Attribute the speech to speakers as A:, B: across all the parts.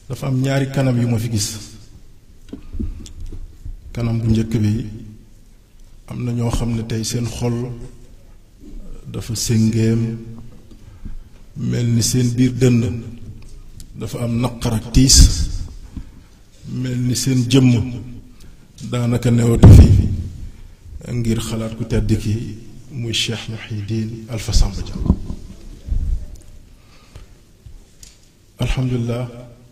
A: dafa am ñaari kanam yu ma fi gis kanam bu njëkk bi am na ñoo xam ne tey seen xol dafa séngéem mel ni seen biir dënn dafa am naqar ak tiis mel ni seen jëmm daanaka newatu fi ngir xalaat ku tedd ki muy Cheikh Mouhidine Alpha Samba Dia alhamdulilah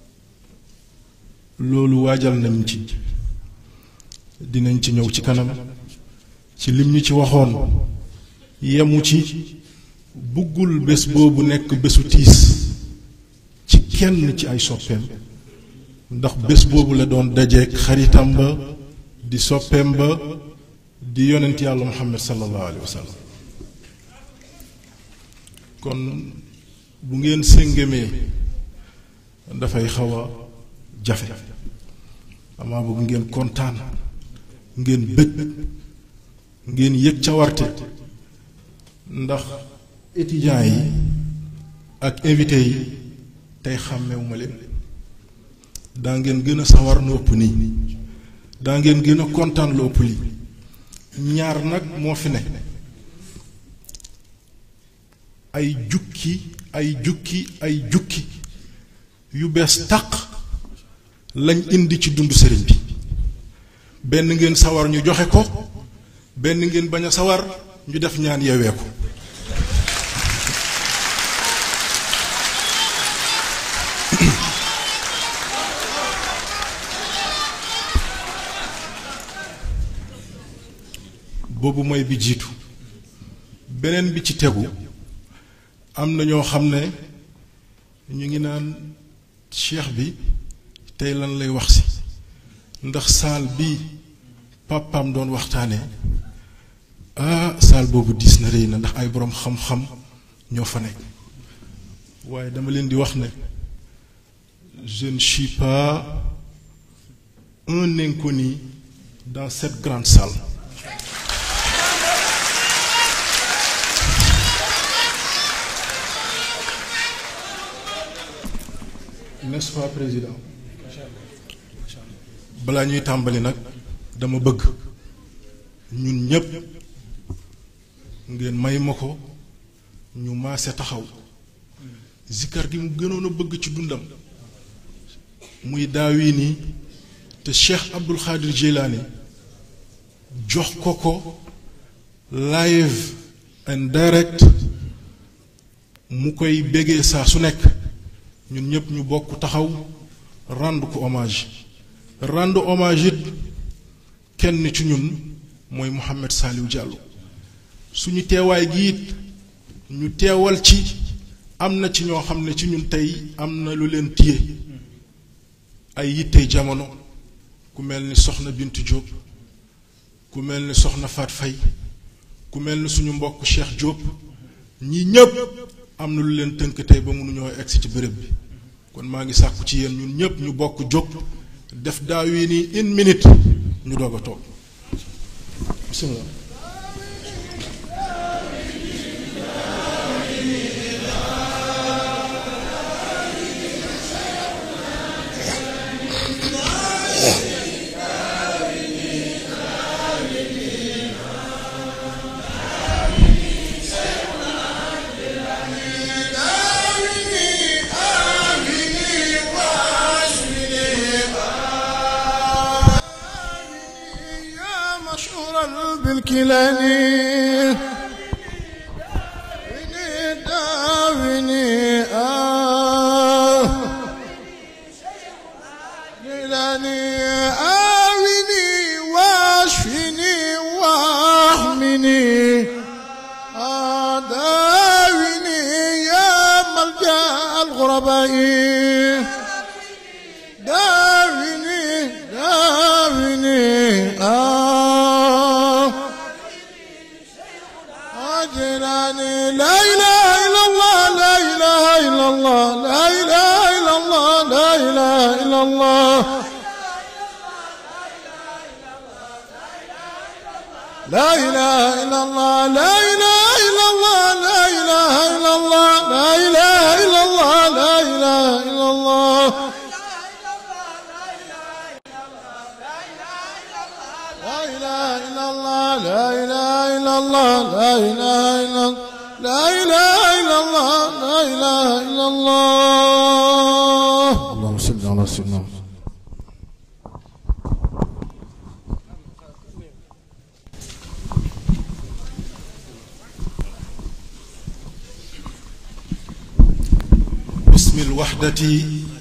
A: loolu waajal nañ ci dinañ ci ñëw ci kanam ci lim ñu ci waxoon yemu ci buggul bés boobu nekk bésu tiis ci kenn ci ay soppeem ndax bés boobu la doon dajeek xaritam ba di soppeem ba di yonent yàlla muhammad sallallahu alayhi wa sallam kon bu ngeen séngémee dafay xaw a jafe amaa bëgg ngeen kontaan ngeen bëgg ngeen yëg cawarte ndax étudiants yi ak invité yi tey xàmmewuma leen daa ngeen gën a sawar lu ëpp nii daa ngeen gën a kontaan lu ëpp lii ñaar nag moo fi ne ay jukki ay jukki ay jukki yu bees tàq lañ indi ci dund sëriñ bi benn ngeen sawar ñu joxe ko benn ngeen bañ a sawar ñu def ñaan yeewee ko boobu mooy bi jiitu beneen bi ci tegu am na ñoo xam ne ñu ngi naan cheikh bi tey lan lay wax si ndax saal bi pàppaam doon waxtaane ah saal boobu diis na rëy na ndax ay boroom xam-xam ñoo fa nekk waaye dama leen di wax ne je ne suis pas un inconnu dans cette grande salle n'est-ce pas président balaa ñuy tàmbali nag dama bëgg ñun ñépp ngeen may ma ko ñu maase taxaw zikkar gi mu gënoon a bëgg ci dundam muy daawi nii te Cheikh Abdul Xaadir Jilaani jox ko ko live and direct mu koy bégee saa su nekk ñun ñëpp ñu bokk taxaw rendre ko hommage rendre hommage it kenn ci ñun mooy Mouhamed Saliou Diallo suñu teewaay gi it ñu teewal ci am na ci ñoo xam ne ci ñun tey am na lu leen téye ay yittey jamono ku mel ni soxna Bintu Diop ku mel ni soxna Fat Fay ku mel ni suñu mbokk Cheikh Diop ñii ñëpp am na lu leen tënk tey ba mënuñoo egsi ci béréb bi kon maa ngi sàkku ci yéen ñun ñëpp ñu bokk jóg def daaw yi nii une minute ñu doog a toog bismillah
B: بالكلاني ويني داويني آه كلاني آويني واشفيني واحمني آه داويني يا ملجأ الغرباء داويني داويني آه أجراني لا إله إلا الله لا إله إلا الله لا إله إلا الله لا إله إلا الله لا إله إلا الله لا إله إلا الله لا إله إلا الله لا إله إلا الله لا إله إلا الله إلا الله اللهم صل على سيدنا محمد
A: باسم الوحدة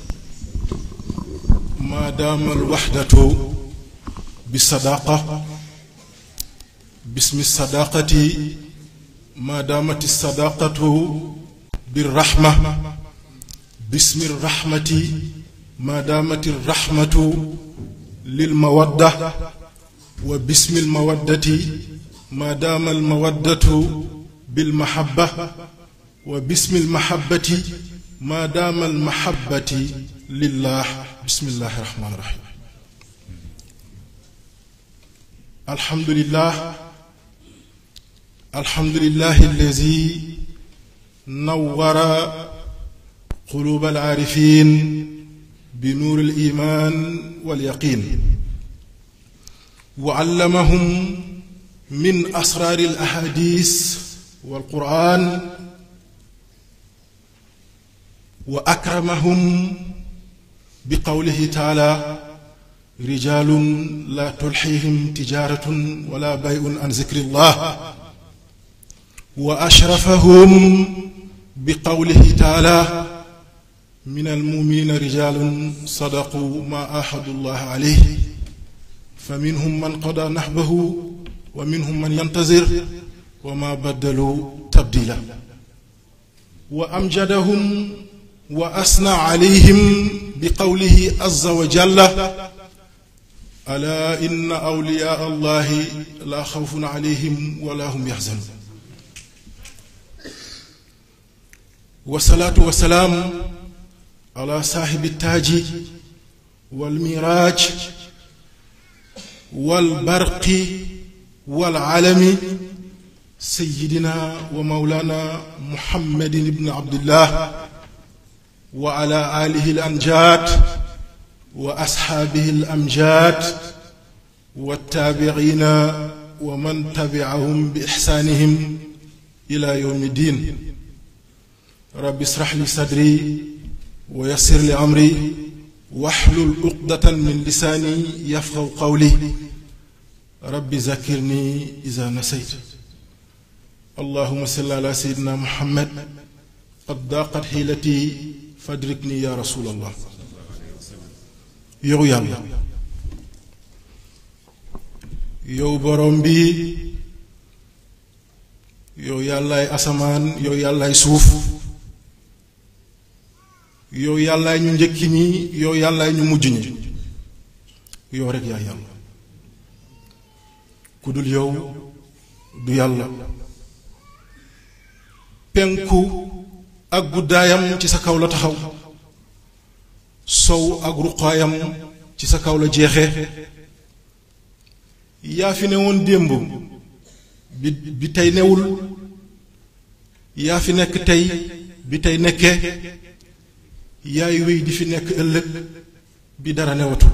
A: ما دام الوحدة بالصداقة باسم الصداقة ما دامت الصداقة بالرحمة باسم الرحمة ما دامت الرحمة للمودة وباسم المودة ما دام المودة بالمحبة وباسم المحبة ما دام المحبة لله بسم الله الرحمن الرحيم الحمد لله الحمد لله الذي نور قلوب العارفين بنور الإيمان واليقين وعلمهم من أسرار الأحاديث والقرآن وأكرمهم بقوله تعالى رجال لا تلحيهم تجارة ولا بيع عن ذكر الله وأشرفهم بقوله تعالى من المؤمنين رجال صدقوا ما آحدوا الله عليه فمنهم من قضى نحبه ومنهم من ينتظر وما بدلوا تبديلا وأمجدهم وأثنى عليهم بقوله عز وجل ألا إن أولياء الله لا خوف عليهم ولا هم يحزنون والصلاة والسلام على صاحب التاج والميراج والبرق والعلم سيدنا ومولانا محمد بن عبد الله وعلى آله الأنجاد وأصحابه الأمجاد والتابعين ومن تبعهم بإحسانهم إلى يوم الدين رب اشرح لي صدري ويسر لي أمري واحلل عقدة من لساني يفقه قولي رب ذكرني إذا نسيت اللهم صل على سيدنا محمد قد ضاقت حيلتي فادركني يا رسول الله yow yàlla yow borom bi yow yàllaay asamaan yow yàllaay suuf yow yàllaay ñu njëkki ñi yow yàllaay ñu mujj ñi yow rek yaa yàlla ku dul yow du yàlla penku ak guddaayam ci sa kaw la taxaw sow ak ruqaayam ci sa kaw la jeexe yaa fi ne woon démb bi bi tey newul yaa fi nekk tey bi tey nekke yaay wéy di fi nekk ëllëg bi dara newatu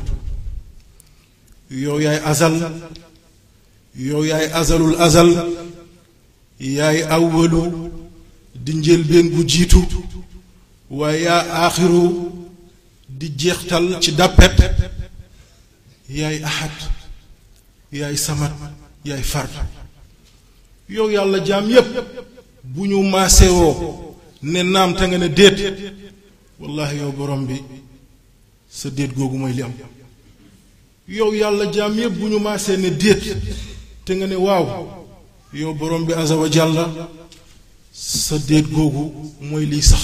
A: yow yaay azal yow yaay azalul azal yaay awwalu di njëlbéen bu jiitu waaye yaa aaxiru di jeextal ci dàppet yaay ahad yaay samat yaay fard yow yàlla jaam yépp bu ñu maasewoo ne naam te nga ne déet wallahi yow borom bi sa déet googu mooy li am yow yàlla jaam yépp bu ñu maasee ne déet te nga ne waaw yow borom bi azza wa jalla sa déet googu mooy liy sax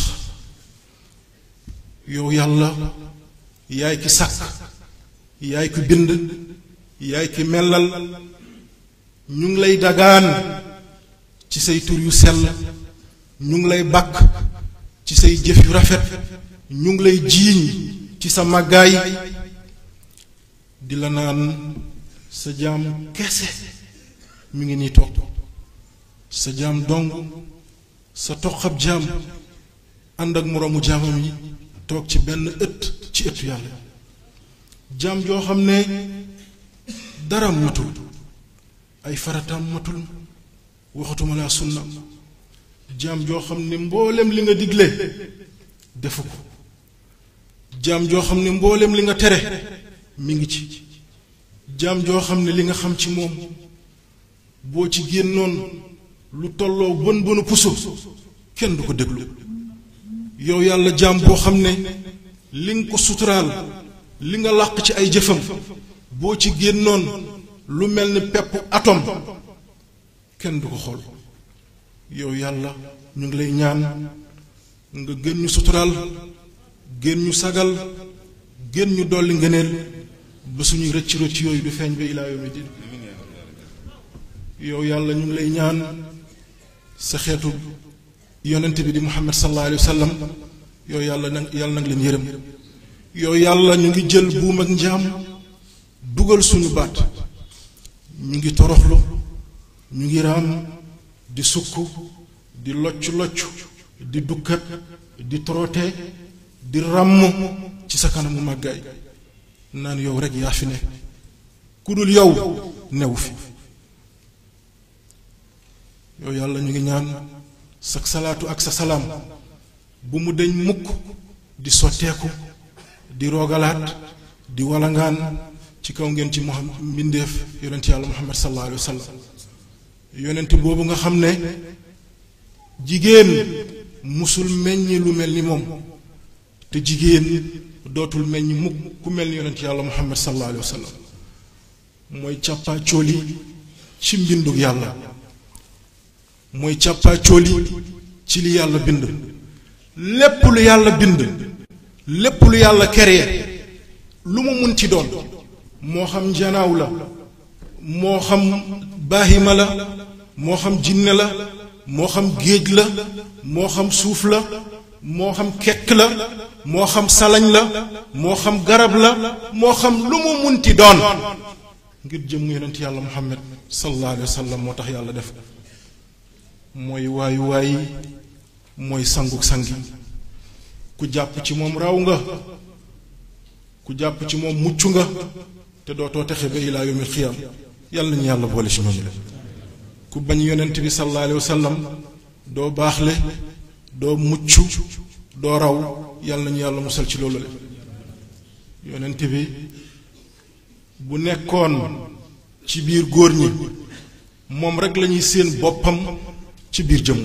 A: yow yàlla yaay ki sàkk yaay ki bind yaay ki mellal ñu ngi lay dagaan ci say tur yu sell ñu ngi lay bàkk ci say jëf yu rafet ñu ngi lay jiiñ ci sa màggaay di la naan sa jaam kese mi ngi nii toog sa jaam dong sa toqab jaam ànd ak moroomu jaamam yi toog ci benn ëtt ci ëttu yàlla jaam joo xam ne dara matul ay farataam matul waxatuma laa sunna jaam joo xam ne mboolem li nga digle defu ko jaam joo xam ne mbooleem li nga tere mi ngi ci jaam joo xam ne li nga xam ci moom boo ci génnoon lu tolloo bën bënu puso kenn du ko déglu yow yàlla jaam boo xam ne li nga ko suturaal li nga làq ci ay jëfam boo ci génnoon lu mel ni pepp atom kenn du ko xool yow yàlla ñu ngi lay ñaan nga gën ñu suturaal gën ñu sagal gën ñu dolli ngëneel ba suñuy rëcc rëcc yooyu du feeñ ba ilaa yawmi din yow yàlla ñu ngi lay ñaan sa xeetu yonent bi di muhammad sallallahu alayhi wa sallam yow yàlla nag yàlla nag leen yërëm yow yàlla ñu ngi jël buum ak njaam dugal suñu baat ñu ngi toroxlu ñu ngi raam di sukk di locc locc di dukkat di torote di ràmm ci sa kanamu màggaay naan yow rek yaa fi ne ku dul yow newu fi yow yàlla ñu ngi ñaan sa salaatu ak sa salaam bu mu deñ mukk di sotteeku di roogalaat di walangaan ci kaw ngeen ci muhammad mbindeef yonent yàlla muhammad sallallahu alayhi wa sallam yonent boobu nga xam ne jigéen musul meññi lu mel ni moom te jigéen dootul meññ mukk ku mel ni yonent yàlla muhammad sallallahu alayhi wa sallam mooy càppaa cooli ci mbindug yàlla mooy càppaa cooli ci li yàlla bind lépp lu yàlla bind lépp lu yàlla créé lu mu mun ci doon moo xam njanaaw la moo xam baahima la moo xam jinne la moo xam géej la moo xam suuf la moo xam kekk la moo xam salañ la moo xam garab la moo xam lu mu munti doon ngir jëm yonent yàlla muhammad sallallahu alayhi wa sallam moo tax yàlla def mooy waayu waayi mooy sangu sangi ku jàpp ci moom raw nga ku jàpp ci moom mucc nga te dootoo texe ba ilaa yawmil xiyaam yàlla nañu yàlla boole ci ñooñu la ku bañ yonent bi sallallahu alayhi wa sallam doo baaxle doo mucc doo raw yàlla nañu yàlla musal ci loolu la yonent bi bu nekkoon ci biir góor ñi moom rek lañuy séen boppam ci biir jëmm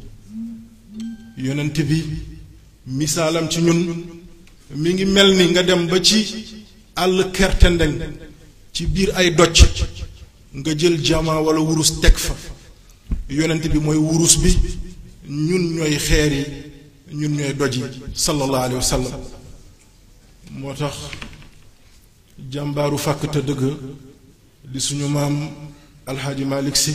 A: yonent bi misaalam ci ñun mi ngi mel ni nga dem ba ci àll kerte ndeng ci biir ay docc nga jël jama wala wurus teg fa yonent bi mooy wurus bi ñun ñooy xeer yi ñun ñooy doj yi sallallahu alayhi wa sallam moo tax jàmbaaru fàkk te dëgg di suñu maam alxaaji malik si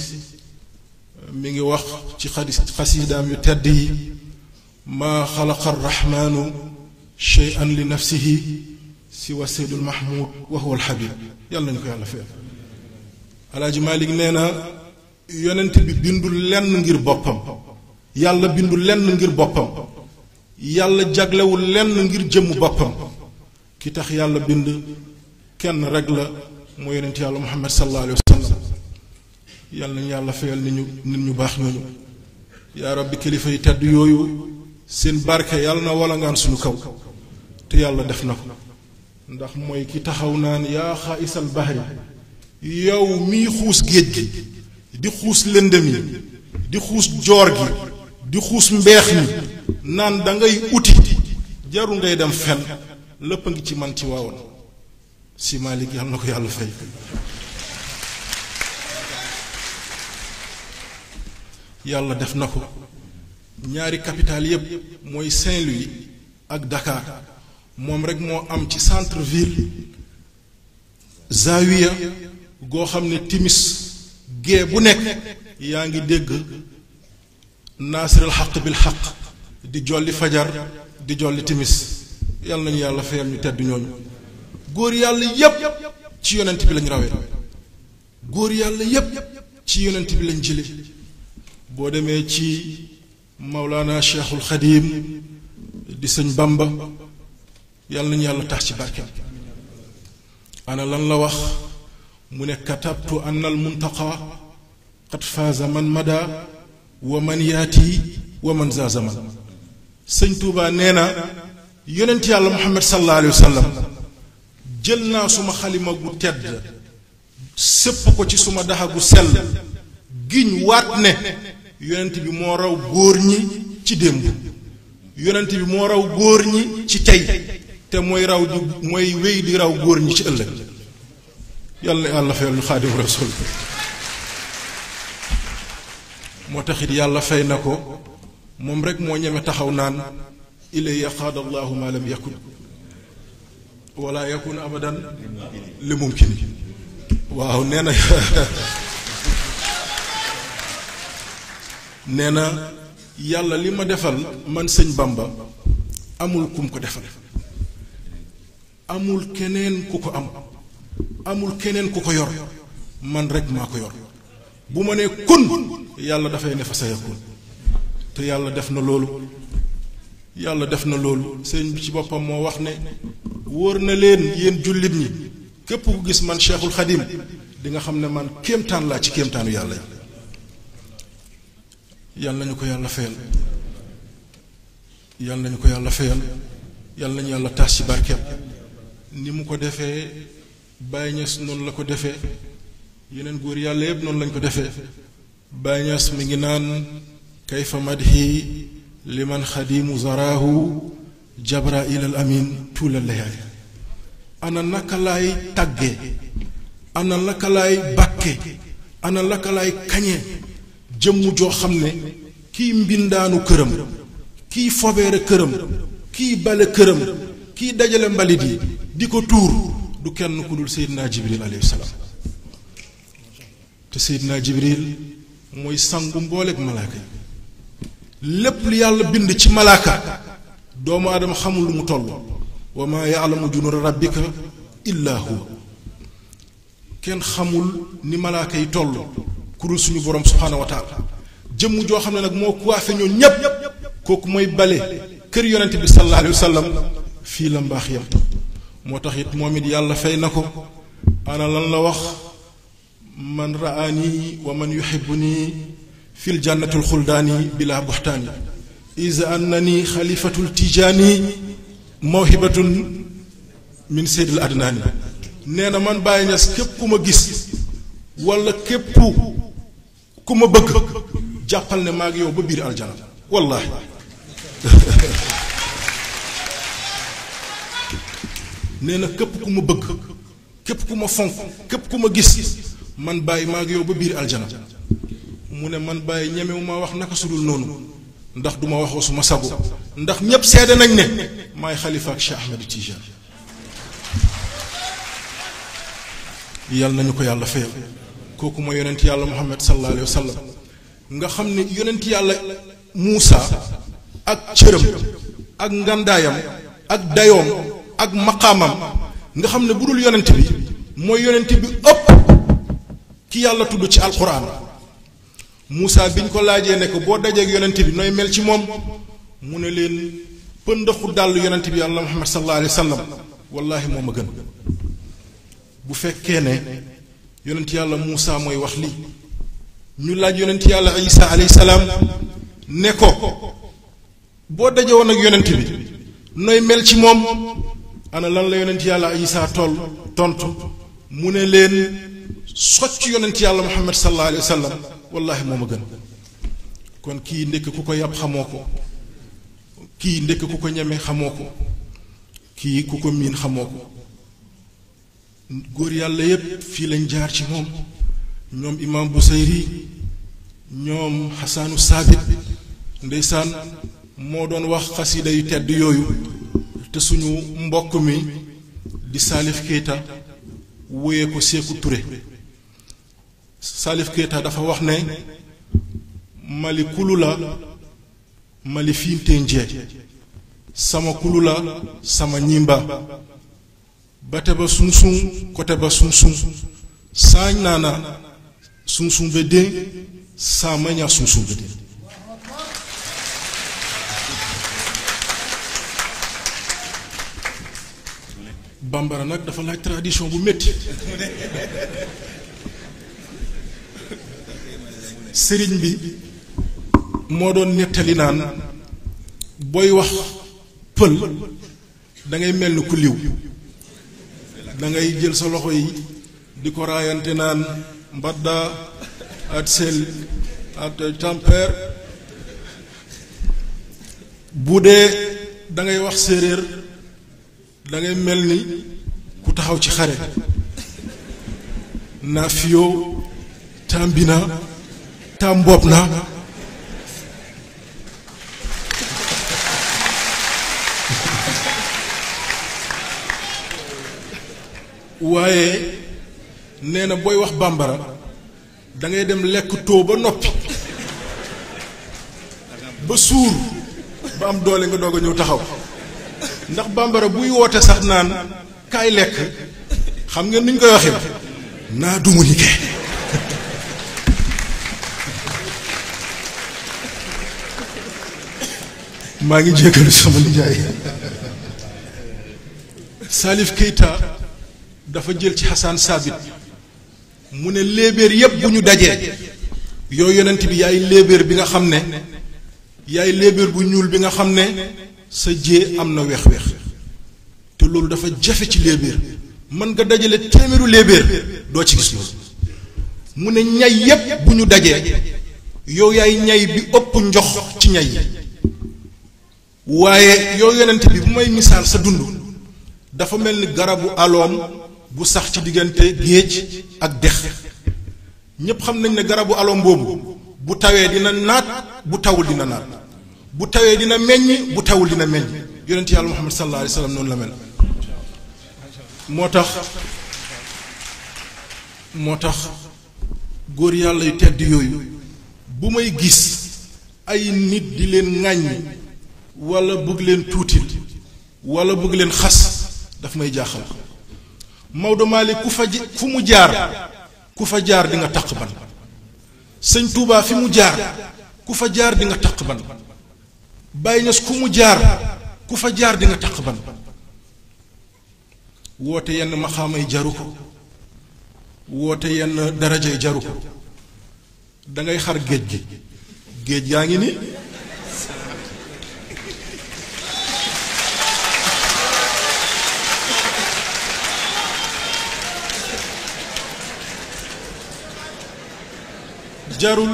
A: mi ngi wax ci xadis xasiidaam yu tedd yi maa xalaqa arrahmaanu cheyan li nafsihi siwa seydul mahmud wa huwa alxabib yàlla nañu ko yàlla fee alaaji malik nee na yonent bi bindul lenn ngir boppam yàlla bindul lenn ngir boppam yàlla jaglewul lenn ngir jëmm boppam ki tax yàlla bind kenn rek la moo yonent yàlla muhammad sallallahu alayhi wa sallam yàlla nañu yàlla fayal nit ñu nit ñu baax ñooñu yaa rabbi kilifa yi tedd yooyu seen barke yàlla na wala ngaan suñu kaw te yàlla def na ko ndax mooy ki taxaw naan yaa xaayisal bahri yow miy xuus géej gi di xuus lëndëm yi di xuus joor gi di xuus mbeex mi naan da ngay uti jaru ngay dem fen lépp a ngi ci man ci waawoon si Malick yàlla na ko yàlla fay yàlla def na ko ñaari capital yépp mooy Saint-Louis ak Dakar moom rek moo am ci centre ville zawiya goo xam ne timis gee bu nekk yaa ngi dégg naasiril xaq bil xaq di jolli fajar di jolli timis yàlla nañu yàlla fayal ñu tedd ñooñu góor yàlla yépp ci yonent bi lañ rawee góor yàlla yépp ci yonent bi lañ jële boo demee ci Maulana Cheikhul Xadim di sëñ Bamba yàlla nañu yàlla tax ci barkeem ana lan la wax mu ne katabtu anna al muntaqa qad faaza man mada wa man yaati wa man za zaman sëñ Touba nee na yonent yàlla Muhammad sallallahu alayhi wa sallam jël naa suma xalima gu tedd sëpp ko ci suma daxa gu sell giñ waat ne yonent bi moo raw góor ñi ci démb yonent bi moo raw góor ñi ci tey te mooy raw di mooy wéy di raw góor ñi ci ëllëg yàlla yàlla fayal ñu xaadimu rasul moo taxit yàlla fay na ko moom rek moo ñeme taxaw naan ilay qaada allahu ma lam yakun wala yakun abadan li mumkin waaw nee na nee na yàlla li ma defal man sëñ Bamba amul kum ko defal amul keneen ku ko am amul keneen ku ko yor man rek maa ko yor bu ma nee kun yàlla dafay ne fa sa yakun te yàlla def na loolu yàlla def na loolu sëñ bi ci boppam moo wax ne wóor na leen yéen jullit ñi képp ku gis man Cheikhul Khadim di nga xam ne man kéemtaan laa ci kéemtaanu yàlla yàlla nañu ko yàlla fayal yàlla nañu ko yàlla fayal yàlla nañu yàlla taas ci barkeem ni mu ko defee Baye Niass noonu la ko defee yeneen góor yàlla yëpp noonu lañ ko defee Baye Niass mi ngi naan kayfa madhi liman xadimu zaraahu jabrail al amin tuula layaali ana naka laay tàggee ana naka laay bàkke ana naka laay kañe jëmm joo xam ne kii mbindaanu këram kii fobeere këram kii bale këram kii dajale mbalit yi di ko tuur du kenn ku dul seydinaa jibril alayhi salaam te seydinaa jibril mooy sangu mbooleeg malaaka yi lépp lu yàlla bind ci malaaka doomu aadama xamul lu mu toll wa maa yaalamu junuuda rabbika illa huwa kenn xamul ni malaaka yi toll ku dul suñu borom subhaanahu wa taala jëmm joo xam ne nag moo kuwaafe ñoom ñépp kooku mooy bale kër yonent bi sallallahu alayhi wa sallam fii la mbaax yam moo tax it moom it yàlla fay na ko ana lan la wax man raani wa man yuhibbuni fil jannatul xuldaani bila buxtaani is annani xalifatul tijaani mawhibatun min seydil adnaani nee na man Baye Niass képp ku ma gis wala képp ku ma bëgg jàppal ne maa ngi yow ba biir aljana wallaahi nee na képp ku ma bëgg képp ku ma fonk képp ku ma gis man Baye maa ngi yow ba biir aljana mu ne man Baye ñemewu ma wax naka sudul noonu ndax duma waxoo suma sago ndax ñépp seede nañ ne maay xalifa ak Cheikh Ahmed Tijaan yal nañu ko yàlla fayal kooku mooy yonent yàlla Muhammad sallallahu alayhi wa sallam nga xam ne yonent yàlla Muusa ak cëram ak ngandaayam ak dayoom ak maqaamam nga xam ne bu dul yonent bi mooy yonent bi ëpp ki yàlla tudd ci alquran Muusa biñ ko laajee ne ko boo dajeeg yonent bi nooy mel ci moom mu ne leen pëndaxu dàll yonent bi yàlla Muhammad sallallahu alayhi wa sallam wallaahi moo ma gën bu fekkee ne yonent yàlla Muusa mooy wax lii ñu laaj yonent yàlla Isa alayhi salaam ne ko boo daje woon ak yonent bi nooy mel ci moom ana lan la yonent yàlla Isa toll tontu mu ne leen socc yonent yàlla Muhammad sallallahu alayhi wa sallam wallaahi moo ma gën kon kii ndekk ku ko yàpp xamoo ko kii ndekk ku ko ñeme xamoo ko kii ku ko miin xamoo ko góor yàlla yépp fii lañ jaar ci moom ñoom imaam Busayri ñoom xasaanu saabit ndeysaan moo doon wax xasida yu tedd yooyu te suñu mbokk mi di Salif Keita wóyee ko Séeku Ture Salif Keita dafa wax ne mali kulu la mali fiinte njee sama kulu la sama ñimba bate ba sunsun kote ba sunsun saañ naana sunsun be den saa maña sunsun be den bambara nag dafa laaj tradition bu métti sëriñ bi moo doon nettali naan booy wax pël da ngay mel ni ku liw da ngay jël sa loxo yi di ko raayante naan mbadda at sel at tamper bu dee da ngay wax séeréer da ngay mel ni ku taxaw ci xare naa fiyoo tambina tam mbopp na waaye nee na booy wax bambara da ngay dem lekk too ba noppi ba suur ba am doole nga doog a ñëw taxaw ndax bambara buy woote sax naan kaay lekk xam ngeen nuñ koy waxee naa dumu ni ke maa ngi jéggalu sama nijaay Salif Keita dafa jël ci Hassan Sabit mu ne léebéer yépp bu ñu dajee yow yonent bi yaay léebéer bi nga xam ne yaay léebéer bu ñuul bi nga xam ne sa jee am na weex-weex te loolu dafa jafe ci léebéer mën nga dajale téeméeru léebéer doo ci gis loolu mu ne ñay yépp bu ñu dajee yow yaay ñay bi ëpp njox ci ñay yi waaye yow yonent bi bu may misaal sa dund dafa mel ni garabu aloom bu sax ci diggante géej ak dex ñépp xam nañ ne garabu aloom boobu bu tawee dina naat bu tawul dina naat bu tawee dina meññ bu tawul dina meññ yonent yàlla muhammad sallallahu alayhi wa sallam noonu la mel moo tax moo tax góor yàlla yu tedd yooyu bu may gis ay nit di leen ŋàññi wala bëgg leen tuutil wala bëgg leen xas daf may jaaxal Maodo Malick ku fa fu mu jaar ku fa jaar di nga taq ban sëñ Touba fi mu jaar ku fa jaar di nga taq ban Baye Niass ku mu jaar ku fa jaar di nga taq ban woote yenn maxaamay jaru ko woote yenn darajay jaru ko dangay xar géej gi géej gaa ngi ni jarul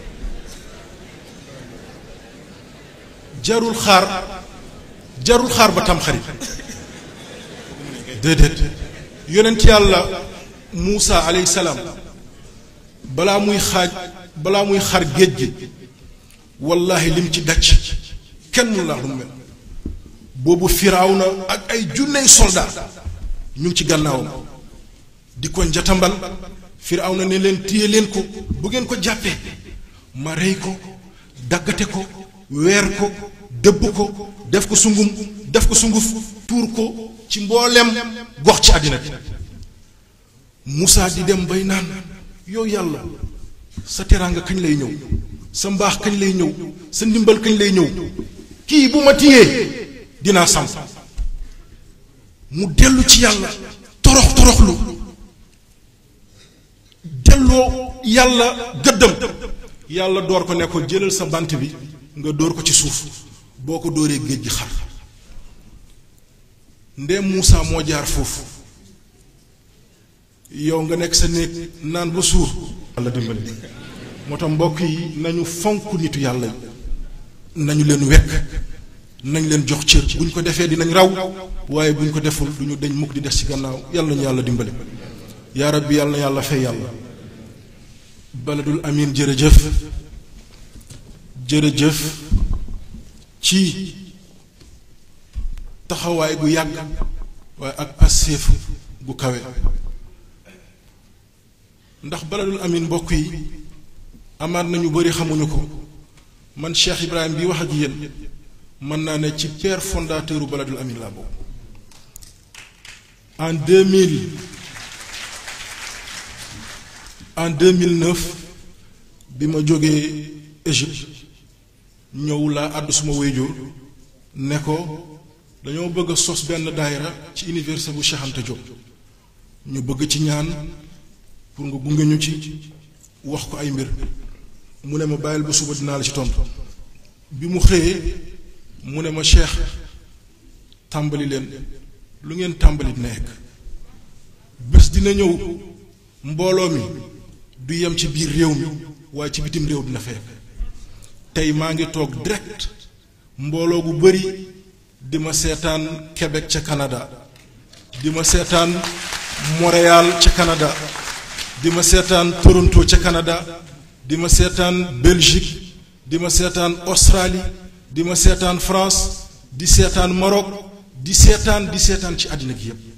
A: jarul xaar jarul xaar ba tamxarit déedéet yonent yàlla Muusa alayhi salaam balaa muy xaaj balaa muy xar géej gi wallaahi lim ci dacc kenn mu la lu mel boobu Firawna ak ay junney soldat ñu ngi ci gannaawam di ko njatambal Firawna ne leen téye leen ko bu ngeen ko jàppee ma rey ko daggate ko weer ko dëbb ko def ko sungum def ko sunguf tuur ko ci mboolem gox ci àddina bi Moussa di dem bay naan yow yàlla sa teraanga kañ lay ñëw sa mbaax kañ lay ñëw sa ndimbal kañ lay ñëw kii bu ma téyee dinaa sam mu dellu ci yàlla torox toroxlu delloo yàlla gëddam yàlla door ko ne ko jëlal sa bant bi nga dóor ko ci suuf boo ko dóoree géej gi xar ndem Moussa moo jaar foofu yow nga nekk sa néeg naan ba suur yàlla dimbali moo tax mbokk yi nañu fonk nitu yàlla yi nañu leen wekk nañ leen jox cër bu ñu ko defee dinañ raw waaye bu ñu ko deful du ñu deñ mukk di des ci gannaaw yàlla nañu yàlla dimbali yaa rabbi yàlla na yàlla fay yàlla baladul amin jërëjëf jërëjëf ci taxawaay gu yàgg waaye ak passeef gu kawe ndax baladul amin mbokk yi amaat nañu bari xamuñu ko man Cheikh Ibrahim bi wax ak yéen mën naa ne ci père fondateur u baladul amin laa bokk en 2000 en 2009 bi ma jógee Égypte ñëw laa àddu suma wéyjur ne ko dañoo bëgg a sos benn daayira ci université bu Cheikh Anta Diop ñu bëgg ci ñaan pour nga gunge ñu ci wax ko ay mbir mu ne ma bàyyil ba suba dinaa la ci tontu bi mu xëyee mu ne ma cheikh tàmbali leen lu ngeen tàmbali nekk bés dina ñëw mbooloo mi du yem ci biir réew mi waaye ci bitim réew dina fekk tey maa ngi toog direct mbooloo gu bari di ma seetaan Québec ca Canada di ma seetaan Montréal ca Canada di ma seetaan Toronto ca Canada di ma seetaan Belgique di ma seetaan Australie di ma seetaan France di seetaan Maroc di seetaan di seetaan ci àddina gi yépp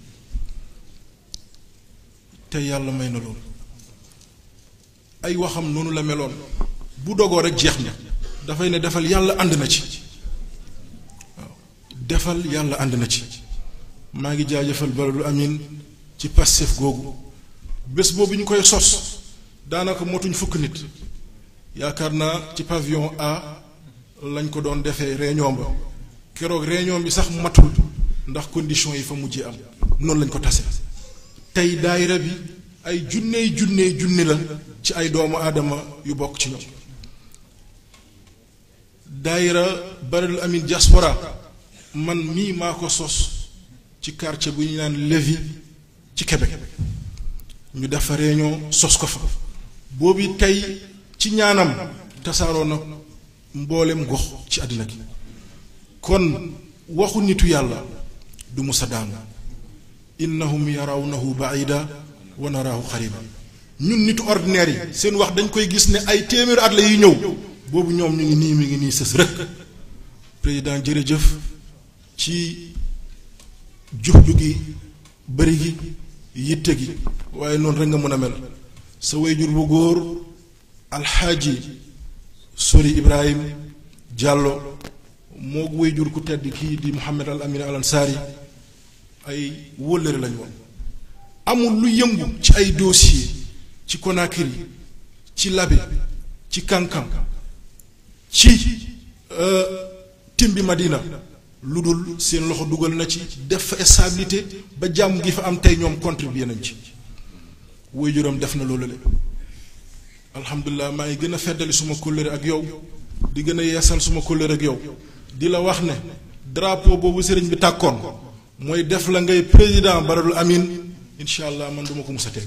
A: te yàlla may na loolu ay waxam noonu la meloon bu dogoo rek jeex na dafay ne defal yàlla ànd na ci waaw defal yàlla ànd na ci maa ngi jaajëfal baladul amin ci Pastef googu bés boobu ñu koy sos daanaka motuñ fukk nit yaakaar naa ci pavillon A lañ ko doon defee réunion ba keroog réunion bi sax matul ndax conditions yi fa mujjee am noonu lañ ko tase tey daayira bi ay junney junney junni la ci ay doomu aadama yu bokk ci ñoom daayira baradul amin diaspora man mii maa ko sos ci quartier bu ñu naan Lévis ci Québec ñu def fa réunion sos ko fa boobu tey ci ñaanam tasaaroo na mboolem gox ci àddina gi kon waxu nitu yàlla du musa daanu innahum yarawnahu baida wa naraahu xariba ñun nitu ordinaire yi seen wax dañ koy gis ne ay téeméeri at la yi ñëw boobu ñoom ñu ngi nii mi ngi nii sës rëkk président jërëjëf ci juxju gi bëri gi yitte gi waaye noonu rek nga mën a mel sa wayjur bu góor alxaaji sori ibrahim jàllo moo wayjur ku tedd kii di muhammad al amin al ansaari ay wóllëre lañ woon amul lu yëngu ci ay dossier ci Conakry ci Labé ci Kankan ci Timbi Madina lu dul seen loxo dugal na ci def fa stabilité ba jàmm gi fa am tey ñoom contribuer nañ ci waajuram def na loolu le alhamdulilah maa ngi gën a feddali suma kóllëre ak yow di gën a yeesal suma kóllëre ak yow di la wax ne drapeau boobu sëriñ bi tàkkoon mooy def la ngay président baradul amin incha allah man duma ko mus a teg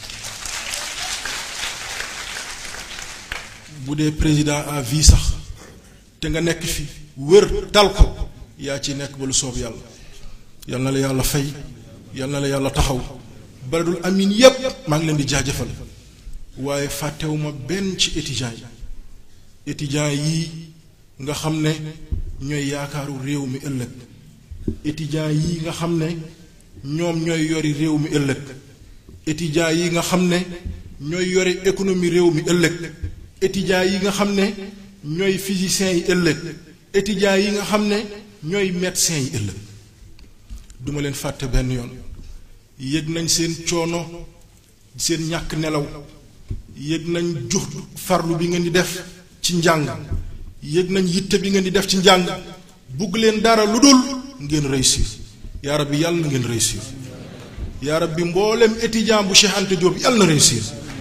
A: bu dee président à vie sax te nga nekk fi wër tal ko yaa ci nekk ba lu soob yàlla yal na la yàlla fay yal na la yàlla taxaw baradul amin yépp maa ngi leen di jaajëfal waaye fàttewuma benn ci étudiants yi étudiants yi nga xam ne ñooy yaakaaru réew mi ëllëg étudiants yi nga xam ne ñoom ñooy yori réew mi ëllëg étudiants yi nga xam ne ñooy yori économie réew mi ëllëg étudiants yi nga xam ne ñooy physiciens yi ëllëg étudiants yi nga xam ne ñooy médecins yi ëllëg duma leen fàtte benn yoon yëg nañ seen coono seen ñàkk nelaw yëg nañ jux farlu bi ngeen di def ci njàng yëg nañ yitte bi ngeen di def ci njàng bugg leen dara lu dul ngeen réussir yaa rabbi yàlla na ngeen réussir yaa rabbi mboolem étudiant bu Cheikh Anta Diop yàlla na réussir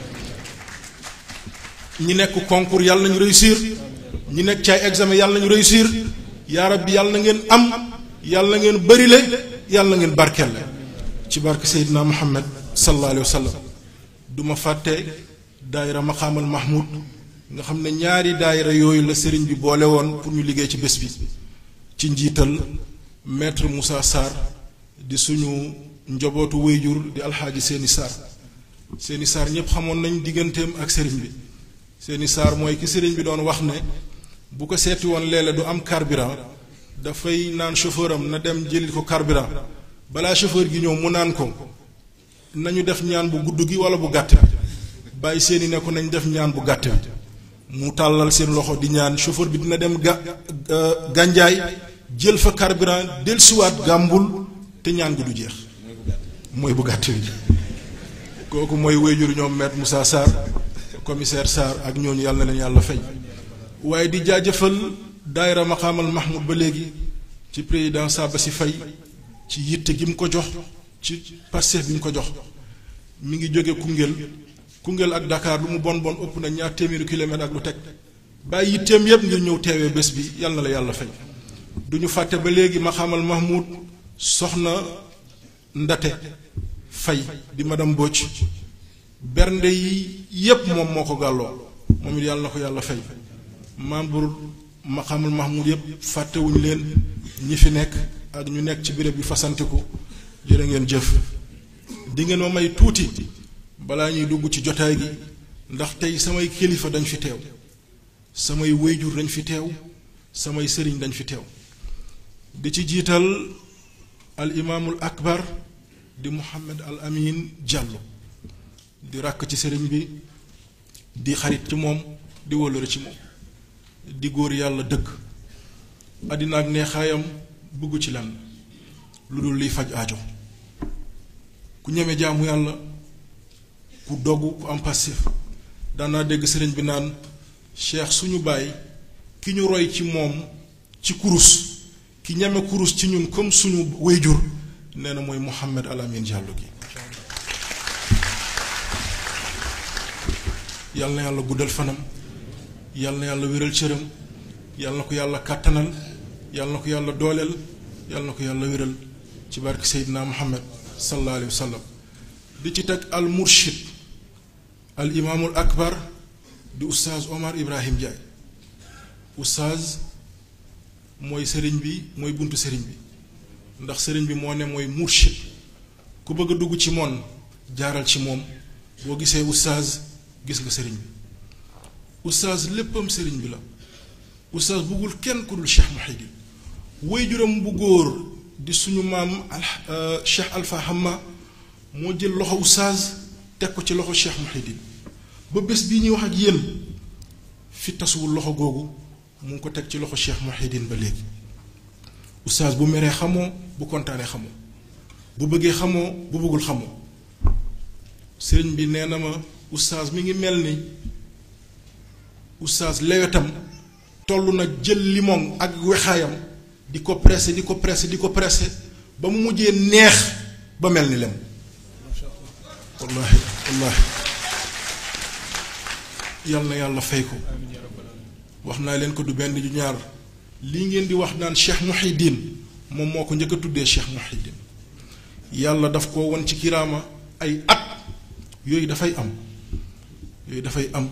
A: ñi nekk concours yàlla nañu réussir ñi nekk ci ay examen yàlla nañu réussir yaa rabbi yàlla na ngeen am yàlla na ngeen bërile yàlla na ngeen barkelle ci barke Seydina Muhammad sallallahu alayhi wa sallam du ma fàtte daayira maqaamal mahmud nga xam ne ñaari daayira yooyu la sëriñ bi boole woon pour ñu liggéey ci bés bi ci njiital maître Moussa Sarr di suñu njobootu wéyjur di alxaaji seeni Sarr seeni Sarr ñépp xamoon nañ digganteem ak sëriñ bi seeni Sarr mooy ki sëriñ bi doon wax ne bu ko seeti woon léeg-léeg du am carburant dafay naan chauffeur am na dem jëli ko carburant balaa chauffeur gi ñëw mu naan ko nañu def ñaan bu gudd gi wala bu gàtt bi bàyyi seeni ne ko nañ def ñaan bu gàtt bi mu tàllal seen loxo di ñaan chauffeur bi dina dem ga gànjaay jël fa carburant dellusiwaat gàmbul te ñaan gi du jeex mooy bu gàtt bi kooku mooy wéyjur ñoom maître Moussa Sarr commissaire Sarr ak ñooñu yàlla na leen yàlla fay waaye di jaajëfal daayira maqaamal mahmoud ba léegi ci président Saba si fay ci yitte gi mu ko jox ci Pastef bi mu ko jox mi ngi jóge Koungheul Koungheul ak Dakar lu mu bon bon ëpp na ñaar téeméeri kilomètre ak lu teg bàyyi yitteem yépp ngir ñëw teewee bés bi yàlla na la yàlla fay duñu fàtte ba léegi ma xamal Mahmoud soxna ndate fay di madame Bocc bernde yi yépp moom moo ko gàlloo moom it yàlla na ko yàlla fay membre ma xamal Mahmoud yépp fàttewuñu leen ñi fi nekk ak ñu nekk ci béréb bi fasantiku jërë ngeen jëf di ngeen ma may tuuti balaa ñuy dugg ci jotaay gi ndax tey samay kilifa dañ fi teew samay wéyjur dañ fi teew samay sëriñ dañ fi teew di ci jiital al imaamul akbar di Mouhamed al Amin Diallo di ràkk ci sëriñ bi di xarit ci moom di wóllëre ci moom di góor yàlla dëgg àddina ak neexaayam bëggu ci lan lu dul liy faj aajo ku ñeme jaamu yàlla ku dogg ku am passif daanaa dégg sëriñ bi naan cheikh suñu baay ki ñu roy ci moom ci kurus ki ñeme kurus ci ñun comme suñu wayjur nee na mooy Mouhamed Al Amin Diallo gi yàlla na yàlla guddal fanam yàlla na yàlla wéral cëram yàlla na ko yàlla kàttanal yàlla na ko yàlla dooleel yàlla na ko yàlla wéral ci barke Seydina Muhammad sallallahu alayhi wa sallam di ci teg al murshid al imaamul akbar di oustaz Omar Ibrahim Ndiaye oustaz mooy sëriñ bi mooy buntu sëriñ bi ndax sëriñ bi moo ne mooy murshid ku bëgg a dugg ci moom jaaral ci moom boo gisee oustaz gis nga sëriñ bi oustaz léppam sëriñ bi la oustaz bëggul kenn ku dul Cheikh Mouhidine waajuram bu góor di suñu maam al Cheikh Alpha Hamma moo jël loxo oustaz teg ko ci loxo Cheikh Mouhidine ba bés bii ñuy wax ak yéen fi tasuwul loxo googu mu ngi ko teg ci loxo Cheikh Mouhidine ba léegi oustaz bu meree xamoo bu kontaanee xamoo bu bëggee xamoo bu bëggul xamoo sëriñ bi nee na ma oustaz mi ngi mel ni oustaz lewetam toll na jël limon ak wexaayam di ko pressé di ko pressé di ko pressé ba mu mujjee neex ba mel ni lem wallaahi wallaahi yal na yàlla fay ko wax naa leen ko du benn ju ñaar lii ngeen di wax naan Cheikh Mouhidine moom moo ko njëkk a tuddee Cheikh Mouhidine yàlla daf ko won ci kiraama ay at yooyu dafay am yooyu dafay am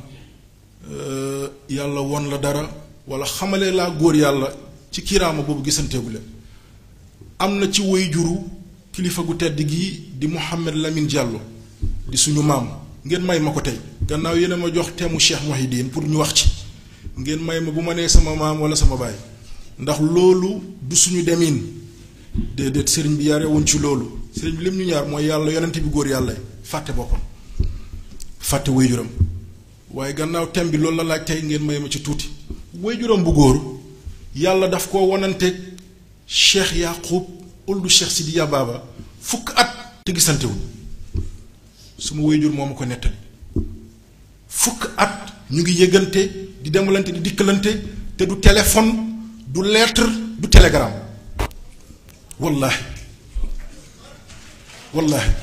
A: yàlla won la dara wala xamale laa góor yàlla ci kiraama boobu gisanteegu leen am na ci woy juru kilifa gu tedd gi di Mouhamed Lamine Diallo di suñu maam ngeen may ma ko tey gannaaw yéen a ma jox teemu Cheikh Mouhidine pour ñu wax ci ngeen may ma bu ma nee sama maam wala sama baay ndax loolu du suñu demin déedéet sëriñ bi yarewuñ ci loolu sëriñ bi lim ñu ñaar mooy yàlla yonent bi góor yàlla fàtte boppam fàtte waajuram waaye gannaaw tem bi loolu la laaj tey ngeen may ma ci tuuti waajuram bu góor yàlla daf koo wananteeg cheikh yaqub uldu cheikh sidiya baaba fukk at te gisantewul suma waajur moo ma ko nettali fukk at ñu ngi yëgante di demalante di dikkalante te du téléphone du lettre du télégramme wallaahi wallaahi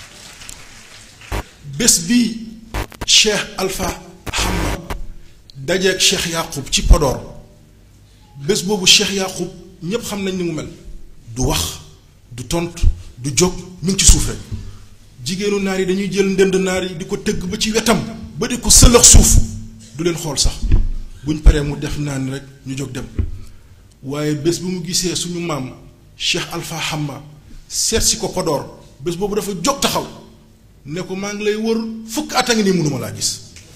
A: bés bi cheikh alpha hamma dajeeg cheikh yaqub ci Podor bés boobu cheikh yaqub ñépp xam nañ ni mu mel du wax du tontu du jóg mi ngi ci suuf rek jigéenu naar yi dañuy jël ndënd naar yi di ko tëgg ba ci wetam ba di ko sëlëx suuf du leen xool sax buñ paree mu def naa ni rek ñu jóg dem waaye bés bi mu gisee suñu maam cheikh alpha hamma seet si ko Podor bés boobu dafa jóg taxaw ne ko maa ngi lay wër fukk at a ngi nii mënuma laa gis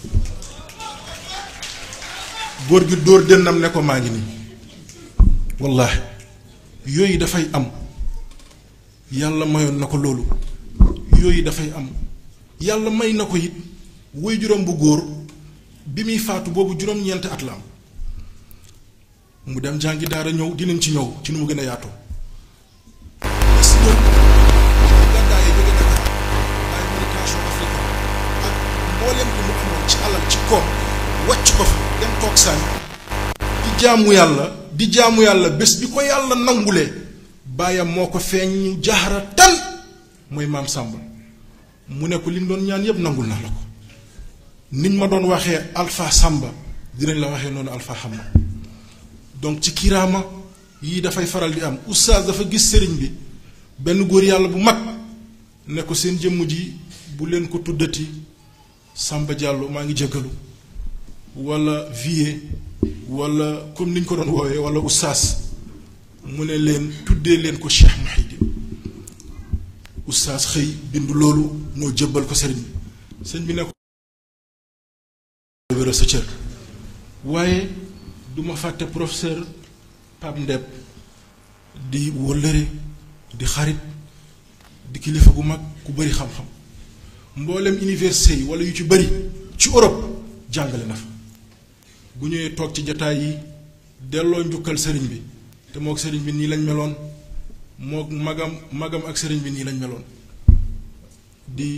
A: góor gi dóor dënnam ne ko maa ngi nii wallaahi yooyu dafay am yàlla mayoon na ko loolu yooyu dafay am yàlla may na ko it woy juróom bu góor bi muy faatu boobu juróom-ñeenti at la am mu dem jàngi daara ñëw dinañ ci ñëw ci nu mu gën a yaatoo bés ñëw gàddaay yi jóge Dakar ay méditation africaine ak mboolem li mu amoon ci alal ci koom wàcc ko fa dem toog saan di jaamu yàlla di jaamu yàlla bés bi ko yàlla nangulee baayam moo ko feeñ jaxara tan mooy maam Sàmba mu ne ko li nga doon ñaan yépp nangul naa la ko niñ ma doon waxee alpha Sàmba dinañ la waxee noonu alpha Hamma donc ci kiraama yii dafay faral di am oustaz dafa gis sëriñ bi benn góor yàlla bu mag ne ko seen jëmm ji bu leen ko tuddati Samba Diallo maa ngi jéggalu wala vie wala comme ni ñu ko doon woowee wala oustaz mu ne leen tuddee leen ko Cheikh Mouhidine oustaz xëy bind loolu ñoo jëbbal ko sëriñ bi sëñ bi ne ko wéral sa cër waaye duma fàtte professeur Pape Ndeb di wëllëre di xarit di kilifa gu mag ku bari xam-xam mboolem université yi wala yu ci bari ci Europe jàngale na fa bu ñëwee toog ci jataay yi delloo njukkal sëriñ bi te mook sëriñ bi nii lañ meloon mook magam magam ak sëriñ bi nii lañ meloon di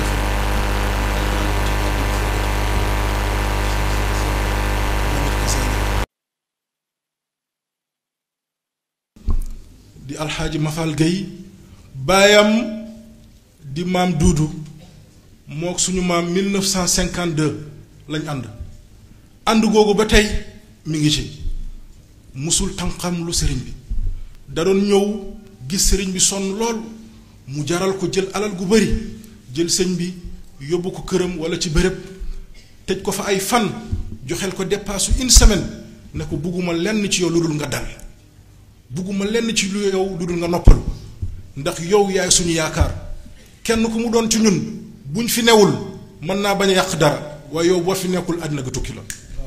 A: di alxaaji Mafal Gueye baayam di maam duudu mook suñu maam 1952 lañ ànd ànd googu ba tey mi ngi ci musul tànqam lu sëriñ bi da doon ñëw gis sëriñ bi sonn lool mu jaral ko jël alal gu bari jël sëñ bi yóbbu ko këram wala ci bërëb tëj ko fa ay fan joxel ko dépassu une semaine ne ko bugguma lenn ci yow lu dul nga dal bugguma lenn ci lu yow lu dul nga noppalu ndax yow yaay suñu yaakaar kenn ku mu doon ci ñun buñ fi newul mën naa bañ a yàq dara waaye yow boo fi nekkul àddina ga tukki la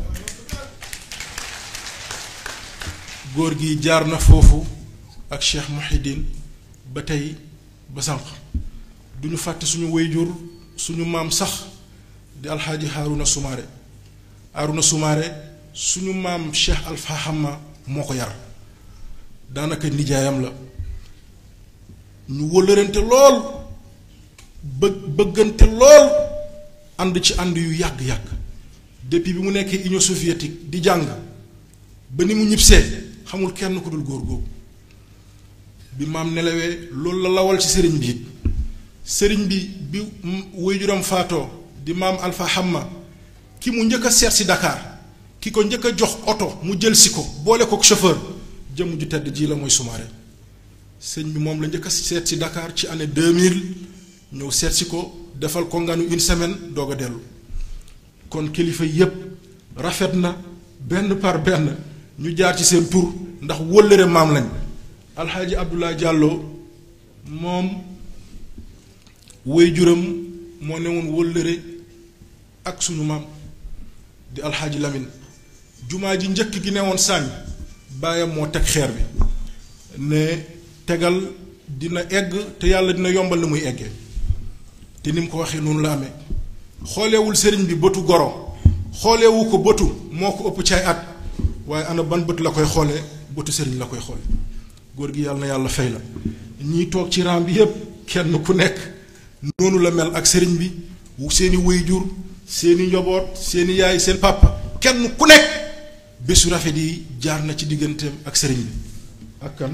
A: góor gi jaar na foofu ak Cheikh Mouhidine ba tey ba sànq duñu fàtte suñu wayjur suñu maam sax di alxaaji Haaruna Sumaare Haaruna Sumaare suñu maam Cheikh Alfa Hamma moo ko yar daanaka nijaayam la ñu wëllërante lool bë bëggante lool ànd ci ànd yu yàgg-yàgg depuis bi mu nekkee Union soviétique di jàng ba ni mu ñibbisee xamul kenn ku dul góor googu bi maam nelawee loolu la lawal ci sëriñ bi it sëriñ bi bi waajuram faatoo di maam Alpha Hamma ki mu njëkk a seet si Dakar ki ko njëkk a jox oto mu jël si ko boole ko chauffeur jëmm ju tedd ji la mooy Soumaré sëñ bi moom la njëkk a seet si Dakar ci année 2000 ñëw seet si ko defal ko nganu une semaine doog a dellu kon kilifa yépp rafet na benn par benn ñu jaar ci seen tur ndax wëllëre maam lañ alxaaji Abdoulaye Diallo moom waajuram moo ne woon wëllëre ak suñu maam di alxaaji Lamine jumaa ji njëkk gi ne woon sànni baayam moo teg xeer bi ne tegal dina egg te yàlla dina yombal ni muy eggee te ni mu ko waxee noonu la amee xoolewul sëriñ bi bëtu goro xoolewu ko bëtu moo ko ëpp caay at waaye ana ban bët la koy xoolee bëtu sëriñ la koy xoole góor gi yàlla na yàlla fay la ñiy toog ci raam bi yépp kenn ku nekk noonu la mel ak sëriñ bi seeni waajur seeni njaboot seeni yaay seen papa kenn ku nekk bésu rafet yi jaar na ci digganteem ak sëriñ bi ak kan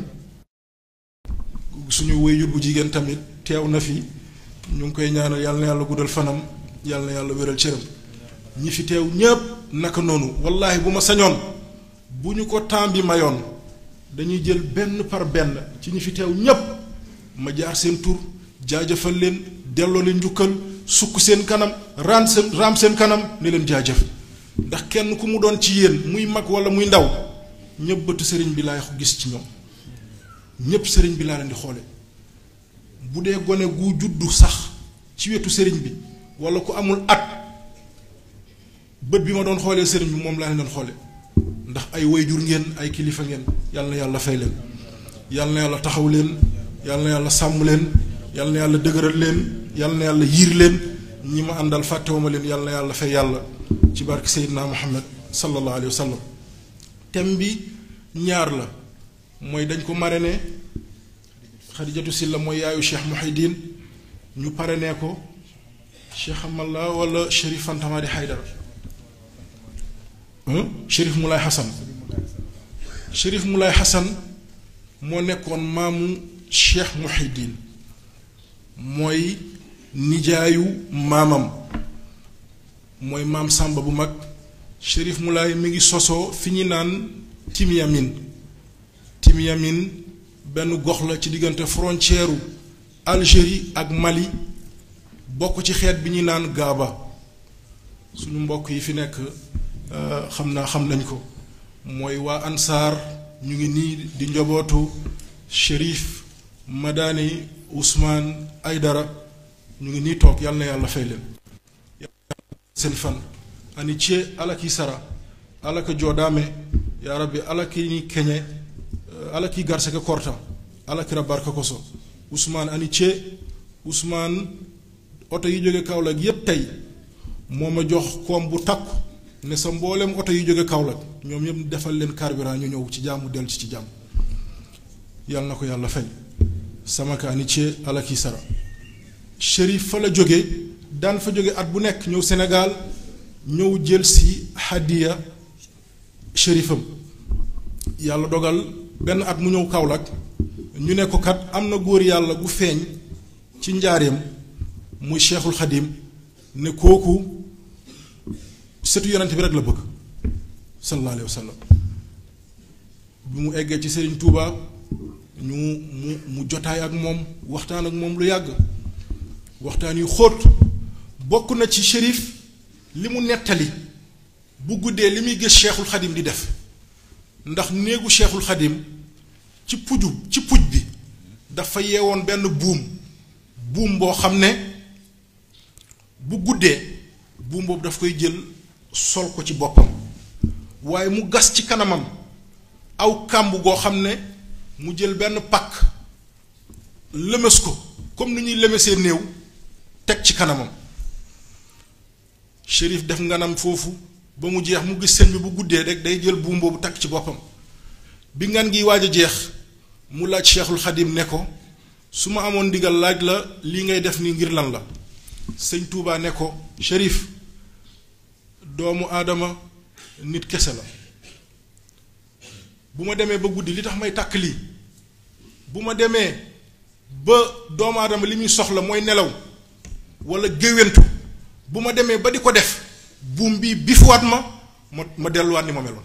A: suñu waajur bu jigéen tamit teew na fi ñu ngi koy ñaanal yàlla na yàlla guddal fanam yàlla na yàlla wéral cëram ñi fi teew ñépp naka noonu wallaahi bu ma sañoon bu ñu ko temps bi mayoon dañuy jël benn par benn ci ñi fi teew ñépp ma jaar seen tur jaajëfal leen delloo leen njukkal sukk seen kanam raam seen raam seen kanam ne leen jaajëf ndax kenn ku mu doon ci yéen muy mag wala muy ndaw ñépp bëtu sëriñ bi laay gis ci ñoom ñépp sëriñ bi laa leen di xoole bu dee gone gu juddu sax ci wetu sëriñ bi wala ku amul at bët bi ma doon xoolee sëriñ bi moom laa leen doon xoole ndax ay wayjur ngeen ay kilifa ngeen yàlla na yàlla fay leen yàlla na yàlla taxaw leen yàlla na yàlla sàmm leen yàlla na yàlla dëgëral leen yàlla na yàlla yiir leen ñi ma àndal fàttewuma leen yàlla na yàlla fay yàlla ci barke Seydina Muhammad sallallahu alayhi wa sallam thème bi ñaar la mooy dañ ko marraine Xadijatu Silla mooy yaayu Cheikh Mouhidine ñu parrainé ko Cheikh Amalla wala Chérif Fantamadi Haydara Chérif Moulay Hassan Chérif Moulay Hassan moo nekkoon maamu Cheikh Mouhidine mooy nijaayu maamam mooy maam Sàmba bu mag Chérif Moulay mi ngi sosoo fi ñu naan Timyamin Timyamin benn gox la ci diggante frontière u Algérie ak Mali bokk ci xeet bi ñuy naan gaaba suñu mbokk yi fi nekk xam naa xam nañ ko mooy waa ansaar ñu ngi nii di njobootu Chérif Madani Ousmane Aydara ñu ngi nii toog yàlla na yàlla fay leen seen fan ani cie alaki sara alaka joodaame yaa rabbi alaki ni keñe alaki garseke korta alakira barka koso Ousmane ani cie Ousmane oto yi jóge Kaolack yépp tey moo ma jox koom bu takku ne sa mboolem oto yi jóge Kaolack ñoom ñëpp defal leen carburant ñu ñëw ci jàmm dellu ci ci jàmm yàlla na ko yàlla fay sama ka ani cie alaki sara Chérif fa la jóge daan fa jóge at bu nekk ñëw Sénégal ñëw jël si hadiya shérifam yàlla dogal benn at mu ñëw Kaolack ñu ne ko kat am na góor yàlla gu feeñ ci njaareem muy Cheikhul Xadim ne kooku setu yonent bi rek la bëgg sallallahu alayhi wa sallam bi mu eggee ci Serigne Touba ñu mu mu jotaay ak moom waxtaan ak moom lu yàgg waxtaan yu xóot bokk na ci shérif li mu nettali bu guddee li muy gis cheikhul xadim di def ndax néegu cheikhul xadim ci puju ci puj bi dafa yeewoon benn buum buum boo xam ne bu guddee buum boobu daf koy jël sol ko ci boppam waaye mu gas ci kanamam aw kàmb goo xam ne mu jël benn pakk lëmës ko comme ni ñuy lëmësee néew teg ci kanamam shérif def nganam foofu ba mu jeex mu gis sëñ bi bu guddee rek day jël buum boobu takk ci boppam bi ngan gi waaj a jeex mu laaj cheikhul xadim ne ko su ma amoon ndigal laaj la lii ngay def ni ngir lan la sëñ Touba ne ko shérif doomu aadama nit kese la bu ma demee ba guddi li tax may tàkk lii bu ma demee ba doomu aadama li muy soxla mooy nelaw wala géwéntu bu ma demee ba di ko def buum bii bifuwaat ma ma ma delluwaat ni ma meloon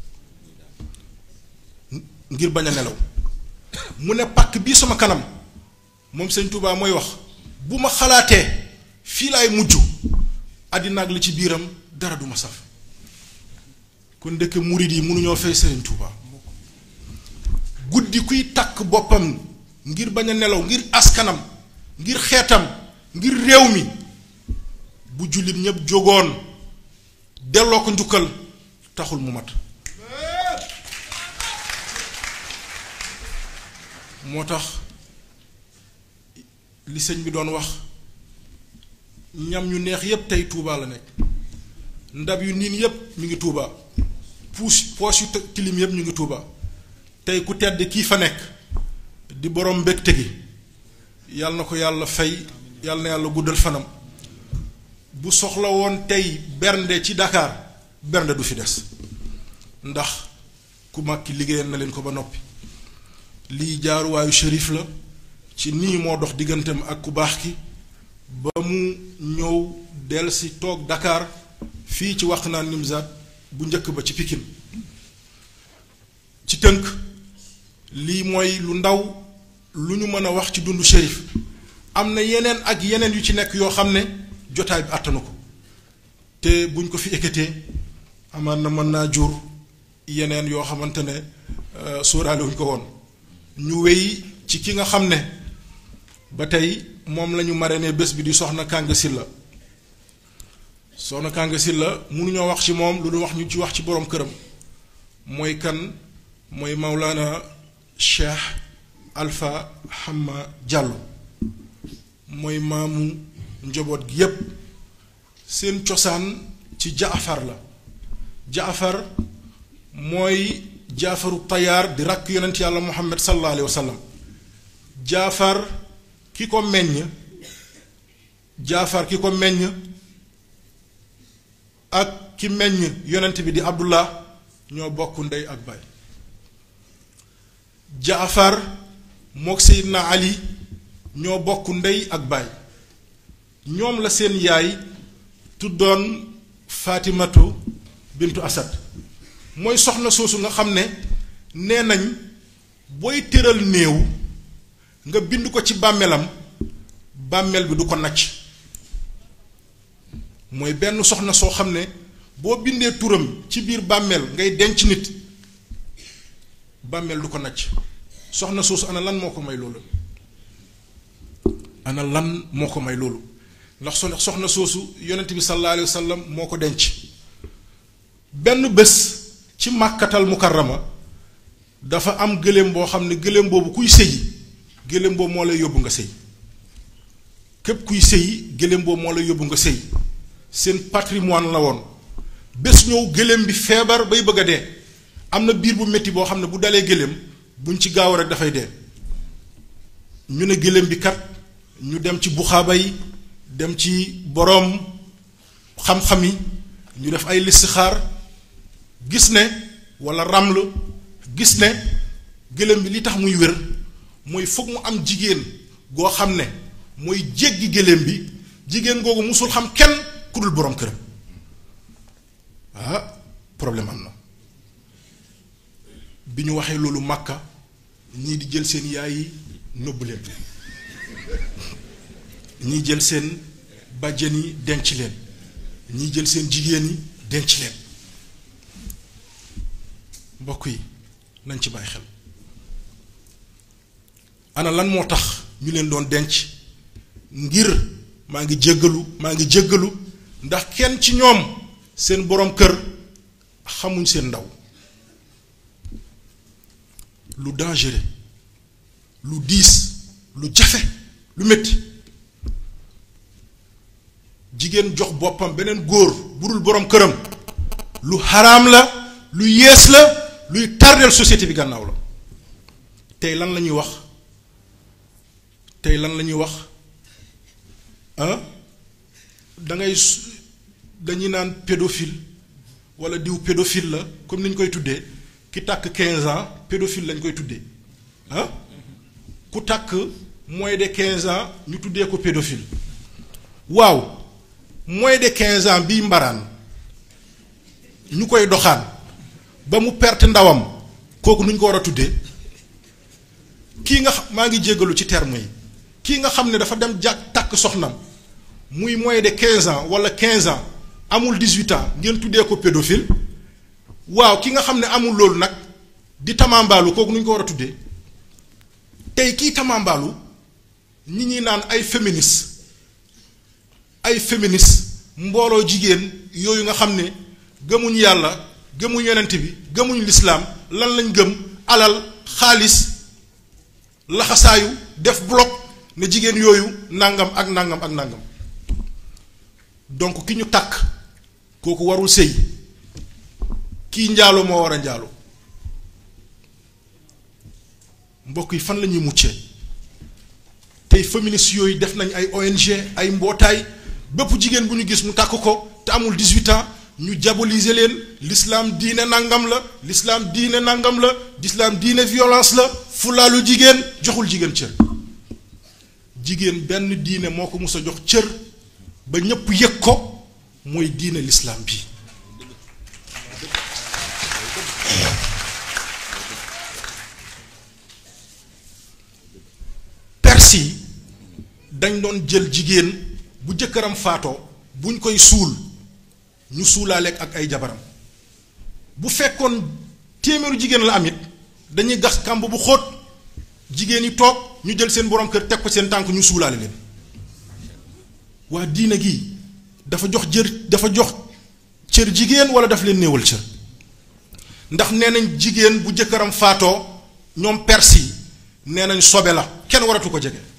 A: ngir bañ a nelaw mu ne pàkk bii sama kanam moom sëñ Touba mooy wax bu ma xalaatee fii laay mujj àddina ak li ci biiram dara du ma saf kon ndekk murid yi mënuñoo fay sëriñ Touba guddi kuy takk boppam ngir bañ a nelaw ngir askanam ngir xeetam ngir réew mi bu jullit ñépp jógoon delloo ko njukkal taxul mu mat moo tax li sëñ bi doon wax ñam ñu neex yépp tey Touba la nekk ndab yu niin yépp ñu ngi Touba puus poos yu tilim yépp ñu ngi Touba tey ku tedd kii fa nekk di borom mbégte gi yàlla na ko yàlla fay yàlla na yàlla guddal fanam bu soxla woon tey bernde ci Dakar bernde du fi des ndax ku mag ki liggéeyal na leen ko ba noppi lii jaaruwaayu shérif la ci nii moo dox digganteem ak ku baax ki ba mu ñëw delsi toog Dakar fii ci wax naan Nimzaat bu njëkk ba ci Pikine ci tënk lii mooy lu ndaw lu ñu mën a wax ci dundu shérif am na yeneen ak yeneen yu ci nekk yoo xam ne jotaay bi àttanu ko te buñ ko fi ekkatee amaan na mën naa jur yeneen yoo xamante ne sóoraale wuñ ko woon ñu wéy ci ki nga xam ne ba tey moom la ñu marraine bés bi di soxna Kanga Sylla soxna Kanga Sylla mënuñoo wax ci moom lu dul wax ñu ci wax ci boroom këram mooy kan mooy Maulana Cheikh Alpha Hamma Diallo mooy maamu njaboot gi yépp seen cosaan ci jaafar la jaafar mooy jaafaru tayaar di rakk yonent yàlla muhammad sallallahu alayhi wa sallam jaafar ki ko meññ jaafar ki ko meññ ak ki meññ yonent bi di abdullah ñoo bokk ndey ak baay jaafar mook seydina ali ñoo bokk ndey ak baay ñoom la seen yaay tuddoon faatimatu bintu asad mooy soxna soosu nga xam ne nee nañ booy tëral néew nga bind ko ci bàmmeelam bàmmeel bi du ko nacc mooy benn soxna soo xam ne boo bindee turam ci biir bàmmeel ngay denc nit bàmmeel du ko nacc soxna soosu ana lan moo ko may loolu ana lan moo ko may loolu ndax soxna soosu yonent bi sallallahu alayhi wa sallam moo ko denc benn bés ci màkkatal mukarrama dafa am gëléem boo xam ne gëléem boobu kuy sëyi gëléem boobu moo lay yóbbu nga sëy képp kuy sëyi gëléem boobu moo lay yóbbu nga sëy seen patrimoine la woon bés ñëw gëléem bi feebar bay bëgg a dee am na biir bu métti boo xam ne bu dalee gëléem buñ ci gaaw rek dafay dee ñu ne gëléem bi kat ñu dem ci buxaaba yi dem ci boroom xam-xam yi ñu def ay listixaar gis ne walla raml gis ne gëléem bi li tax muy wér mooy foog mu am jigéen goo xam ne mooy jéggi gëléem bi jigéen googu musul xam kenn ku dul boroom këram ah problème am na bi ñu waxee loolu màkka ñii di jël seen yaay yi nëbb leen ñii jël seen bàjjen yi denc leen ñii jël seen jigéen yi denc leen mbokk yi nañ ci bàyyi xel ana lan moo tax ñu leen doon denc ngir maa ngi jéggalu maa ngi jéggalu ndax kenn ci ñoom seen boroom kër xamuñ seen ndaw lu dangereux lu diis lu jafe lu métti jigéen jox boppam beneen góor budul boroom këram lu xaraam la lu yées la luy tardeel société bi gànnaaw la tey lan la ñuy wax tey lan la ñuy wax ah dangay dañuy naan pédophile walla diw pédophile la comme ni ñu koy tuddee ki tàkk 15 ans pédophile lañ koy tuddee ah ku tàkk moins de 15 ans ñu tuddee ko pédophile waaw moins de 15 ans bii mbaraan ñu koy doxaan ba mu perte ndawam kooku nu ñu ko war a tuddee kii nga xam maa ngi jéggalu ci terme yi kii nga xam ne dafa dem jàkk tàkk soxnam muy moins de 15 ans walla 15 ans amul 18 ans ngeen tuddee ko pédophile waaw ki nga xam ne amul loolu nag di tamambaalu kooku nu ñu ko war a tuddee tey kii tamambaalu ñi ñuy naan ay féministe ay féministe mbooloo jigéen yooyu nga xam ne gëmuñ yàlla gëmuñ yonent bi gëmuñ lislaam lan lañ gëm alal xaalis laxasaayu def bloc ne jigéen yooyu nangam ak nangam ak nangam donc ki ñu takk kooku warul sëy kii njaalo moo war a njaalo mbokk yi fan la ñuy muccee tey féministes yooyu def nañ ay ONG ay mbootaay bépp jigéen bu ñu gis mu takk ko te amul 18 ans ñu diaboliser leen l'islam diine nangam la l'islam diine nangam la l'islam diine violence la fulaalu jigéen joxul jigéen cër jigéen benn diine moo ko mus a jox cër ba ñépp yëg ko mooy diine l'islam bi perse yi dañ doon jël jigéen bu jëkkëram faatoo buñ koy suul ñu suulaaleeg ak ay jabaram bu fekkoon téeméeru jigéen la am it dañuy gas kàmb bu xóot jigéen yi toog ñu jël seen borom kër teg ko seen tànk ñu suulaale leen waa diine gi dafa jox jër dafa jox cër jigéen wala daf leen néewal cër ndax nee nañ jigéen bu jëkkëram faatoo ñoom perse yi nee nañ sobe la kenn waratu ko jege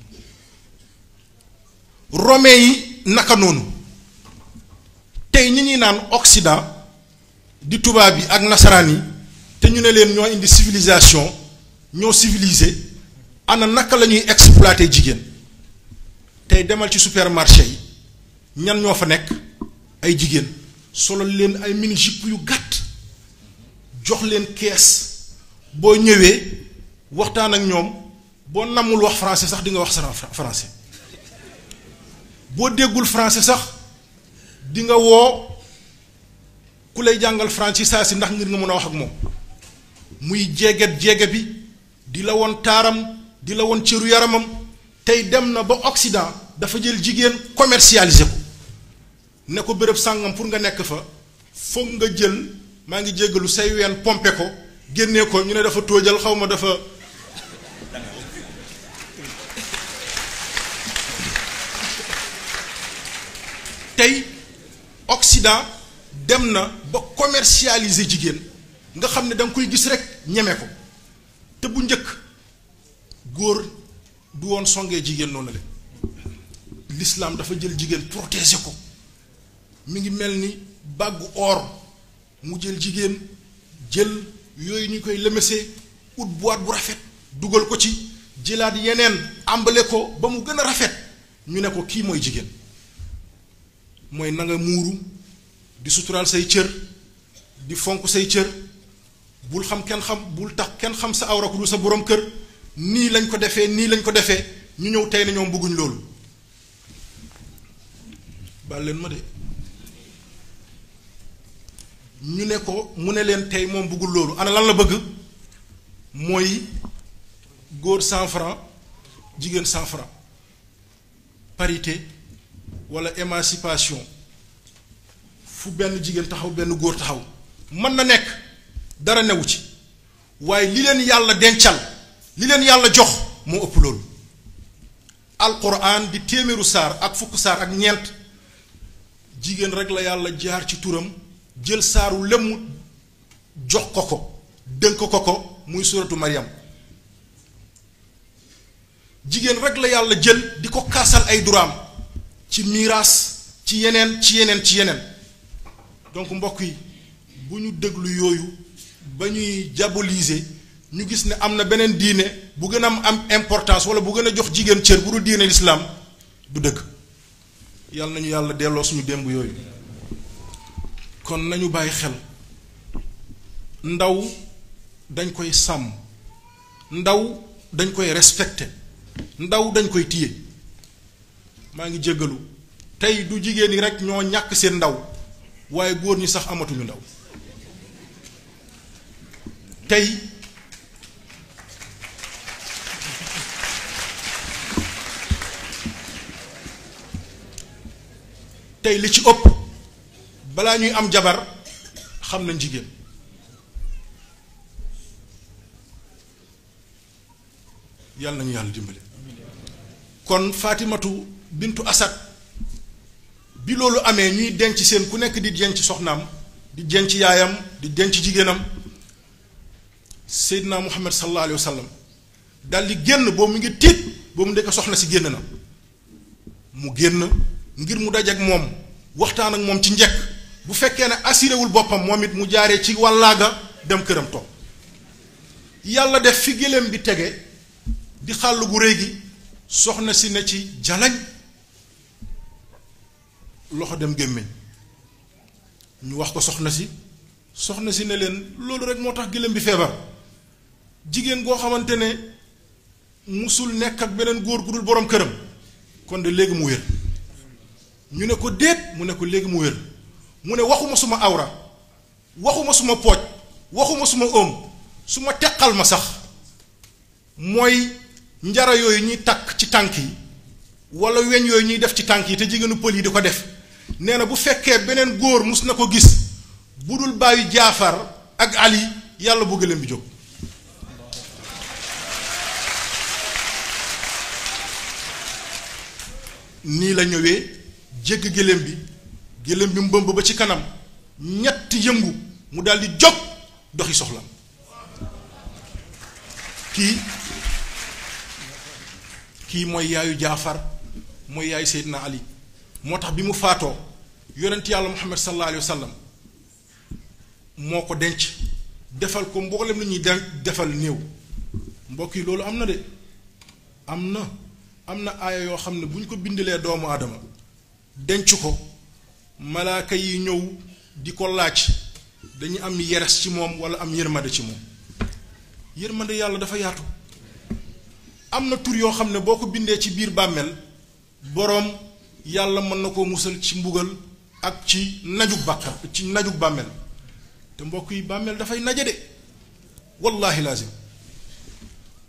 A: romain yi naka noonu tey ñi ñuy naan Occident di tubaab yi ak nasaraan yi te ñu ne leen ñoo indi civilisation ñoo civilisé ana naka la ñuy exploiter jigéen tey demal ci supermarché yi ñan ñoo fa nekk ay jigéen solo leen ay mini jupe yu gàtt jox leen kees boo ñëwee waxtaan ak ñoom boo namul wax français sax di nga wax sa français boo déggul français sax di nga woo ku lay jàngal français saa si ndax ngir nga mën a wax ak moom muy jeeget jeege bi di la woon taaram di la woon cëru yaramam tey dem na ba Occident dafa jël jigéen commercialisé ko ne ko béréb sàngam pour nga nekk fa foog nga jël maa ngi jéggalu say ween pompe ko génnee ko ñu ne dafa tóojal xaw ma dafa tey Occident dem na ba commercialiser jigéen nga xam ne da nga koy gis rek ñeme ko te bu njëkk góor du woon songee jigéen noonu la l'islam dafa jël jigéen protéger ko mi ngi mel ni bàggu or mu jël jigéen jël yooyu ñu koy lëmësee ut boîte bu rafet dugal ko ci jëlaat yeneen àmbale ko ba mu gën a rafet ñu ne ko kii mooy jigéen mooy na nga muuru di suturaal say cër di fonk say cër bul xam kenn xam bul tax kenn xam sa awra ku dul sa borom kër nii lañ ko defee nii lañ ko defee ñu ñëw tey na ñoom bëgguñ loolu baal leen ma de ñu ne ko mu ne leen tey moom bëggul loolu ana lan la bëgg mooy góor cent franc jigéen cent franc parité wala émancipation fu benn jigéen taxaw benn góor taxaw mën na nekk dara newu ci waaye li leen yàlla dencal li leen yàlla jox moo ëpp loolu alquran di téeméeru saar ak fukk saar ak ñeent jigéen rek la yàlla jaar ci turam jël saaru lëmm jox ko ko dënk ko ko muy suratu Maryam jigéen rek la yàlla jël di ko kaasal ay duraam ci miiraas ci yeneen ci yeneen ci yeneen donc mbokk yi bu ñu déglu yooyu ba ñuy diaboliser ñu gis ne am na beneen diine bu gën a am am importance wala bu gën a jox jigéen cër bu dul diine lislaam du dëgg yàlla nañu yàlla delloo suñu démb yooyu kon nañu bàyyi xel ndaw dañ koy sàmm ndaw dañ koy respecté ndaw dañ koy téye maa ngi jéggalu tey du jigéen ñi rek ñoo ñàkk seen ndaw waaye góor ñi sax amatuñu ndaw tey tey li ci ëpp balaa ñuy am jabar xam nañ jigéen yàlla nañu yàlla dimbali kon Fatimatu bintu Asad bi loolu amee ñuy denc seen ku nekk di denc soxnaam di denc yaayam di denc jigéenam Seydina Muhammad sallallahu alayhi wa sallam dal di génn boobu mu ngi tiit boobu ndekk soxna si génn na mu génn ngir mu dajeek moom waxtaan ak moom ci njëkk bu fekkee ne assuré wul boppam moom it mu jaaree ci wàllaaga dem këram toog yàlla def fi gëléem bi tege di xàll gu réy gi soxna si ne ci jalañ loxo dem gémmiñ ñu wax ko soxna si soxna si ne leen loolu rek moo tax gëléem bi feebar jigéen goo xamante ne musul nekk ak beneen góor gu dul boroom këram kon de léegi mu wér ñu ne ko déet mu ne ko léegi mu wér mu ne waxuma suma awra waxuma suma pooj waxuma suma ëm suma teqal ma sax mooy njara yooyu ñuy takk ci tànk yi wala weñ yooyu ñuy def ci tànk yi te jigéenu pël yi di ko def nee na bu fekkee beneen góor mus na ko gis bu dul bàyyi jaafar ak ali yàlla bu gëléem bi jóg nii la ñëwee jégg gëléem bi gëléem bi mbëmb ba ci kanam ñett yëngu mu daldi jóg doxi soxla kii kii mooy yaayu jaafar mooy yaayu seydina ali moo tax bi mu faatoo yonent yàlla muhammad sallallahu alayhi wa sallam moo ko denc defal ko mboolem lu ñuy den defal néew mbokk yi loolu am na de am na am na aaya yoo xam ne bu ñu ko bindalee doomu aadama denc ko malaaka yi ñëw di ko laaj dañu am yeres ci moom wala am yërmande ci moom yërmande yàlla dafa yaatu am na tur yoo xam ne boo ko bindee ci biir bàmmeel boroom yàlla mën na koo musal ci mbugal ak ci najug bàkkar ci najug bàmmeel te mbokk yi bàmmeel dafay naje de wallaahi lazim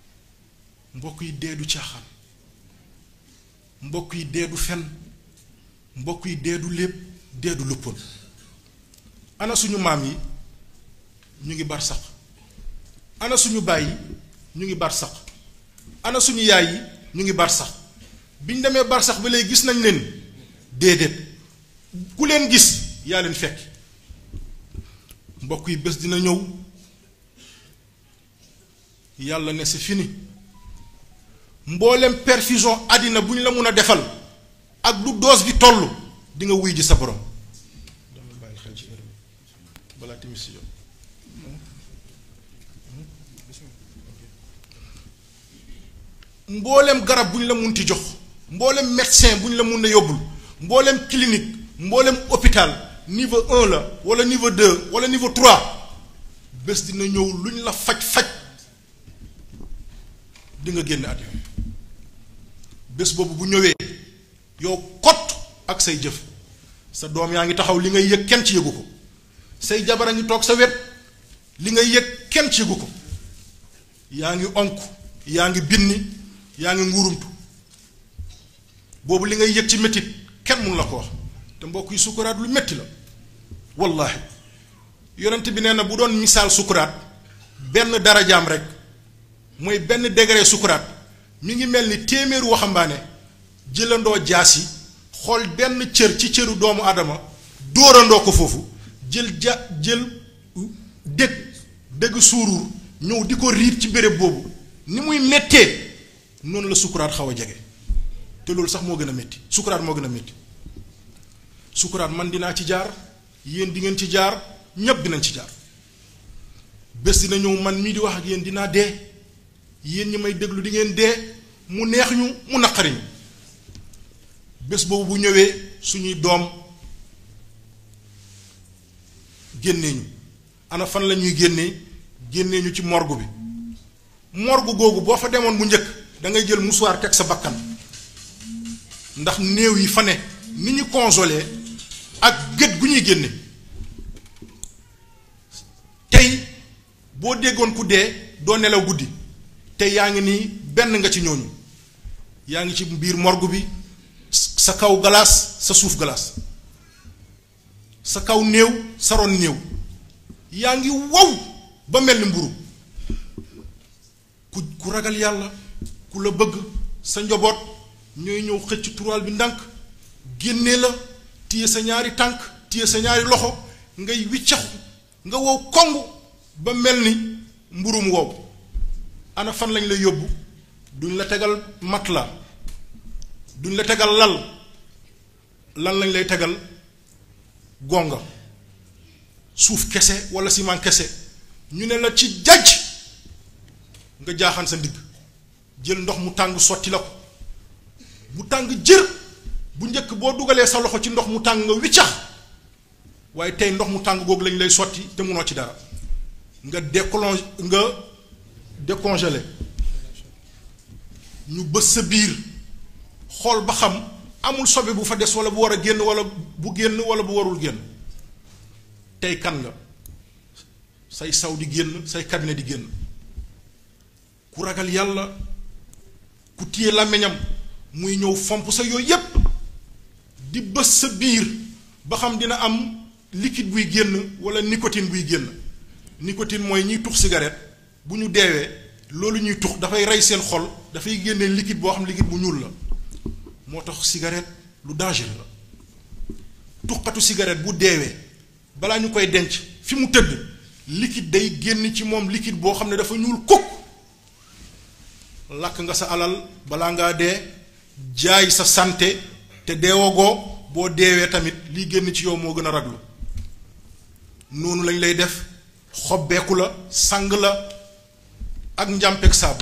A: mbokk yi dee du caaxaan mbokk yi dee du fen mbokk yi dee du lépp dee du luppoon ana suñu maam yi ñu ngi bar sax ana suñu baay yi ñu ngi bar sax ana suñu yaay yi ñu ngi bar sax biñ demee bar sax ba léegi gis nañ leen déedéet ku leen gis yaa leen fekk mbokk yi bés dina ñëw yàlla ne c'est fini mboolem perfusion àddina bu ñu la mun a defal ak du doos bi toll di nga wuy ji sa borom dama bàyyi xel ci heure bi balaa timis si jot mboolem garab bu ñu la munti jox mboolem médecin bu ñu la mun a yóbbul mboolem clinique mboolem hôpital niveau un la wala niveau deux wala niveau trois bés dina ñëw lu ñu la faj faj di nga génn àddina bés boobu bu ñëwee yow kott ak say jëf sa doom yaa ngi taxaw li ngay yëg kenn ci yëgu ko say jabar a ngi toog sa wet li ngay yëg kenn ci yëgu ko yaa ngi onk yaa ngi binni yaa ngi nguurumtu boobu li ngay yëg ci métit kenn mun la ko wax te mbokk yi sukuraat lu métti la wallaahi yonent bi nee na bu doon misaal sukuraat benn darajaam rek mooy benn degré sukuraat mi ngi mel ni téeméeru waxambaane jëlandoo jaas yi xool benn cër ci cëru doomu aadama dóorandoo ko foofu jël ja jël dëgg dëgg suuruur ñëw di ko riit ci béréb boobu ni muy méttee noonu la sukuraat xaw a jege te loolu sax moo gën a métti sukuraat moo gën a métti sukuraat man dinaa ci jaar yéen di ngeen ci jaar ñépp dinañ ci jaar bés dina ñëw man mii di wax ak yéen dinaa dee yéen ñi may déglu di ngeen dee mu neex ñu mu naqari ñu bés boobu bu ñëwee suñuy doom génnee ñu ana fan la ñuy génnee génnee ñu ci morgue bi morgue googu boo fa demoon bu njëkk da ngay jël musuwaar teg sa bakkan ndax néew yi fa ne ni ñu consolé ak gët gu ñuy génne tey boo déggoon ku dee doo nelaw guddi te yaa ngi nii benn nga ci ñooñu yaa ngi ci biir morgue bi sa kaw galaas sa suuf galaas sa kaw néew sa ron néew yaa ngi wow ba mel ni mburu ku ku ragal yàlla ku la bëgg sa njaboot ñooy ñëw xëcc tural bi ndànk génnee la téye sa ñaari tànk téye sa ñaari loxo ngay wiccaxu nga wow kong ba mel ni mburum wow ana fan lañ lay yóbbu duñ la tegal matelas duñ la tegal lal lan lañ lay tegal gonga suuf kese wala ciment kese ñu ne la ci jajj nga jaaxaan sa ndigg jël ndox mu tàng sotti la ko bu tàng jër bu njëkk boo dugalee sa loxo ci ndox mu tàng nga wiccax waaye tey ndox mu tàng googu lañ lay sotti te munoo ci dara nga déclonge nga décongelé ñu bës sa biir xool ba xam amul sobe bu fa des wala bu war a génn wala bu génn wala bu warul génn tey kan nga say saw di génn say cabinet di génn ku ragal yàlla ku téye làmmiñam muy ñëw fomp sa yooyu yépp di bës sa biir ba xam dina am liquide buy génn wala nicotine buy génn nicotine mooy ñiy tux cigarette bu ñu deewee loolu ñuy tux dafay rey seen xol dafay génne liquide boo xam liquide bu ñuul la moo tax cigarette lu dangereux la tuxkatu cigarette bu deewee balaa ñu koy denc fi mu tëdd liquide day génn ci moom liquide boo xam ne dafa ñuul kukk lakk nga sa alal balaa ngaa dee jaay sa santé te deewagoo boo deewee tamit liy génn ci yow moo gën a raglu noonu lañ lay def xobbeeku la sang la ak njàmpeeg saabu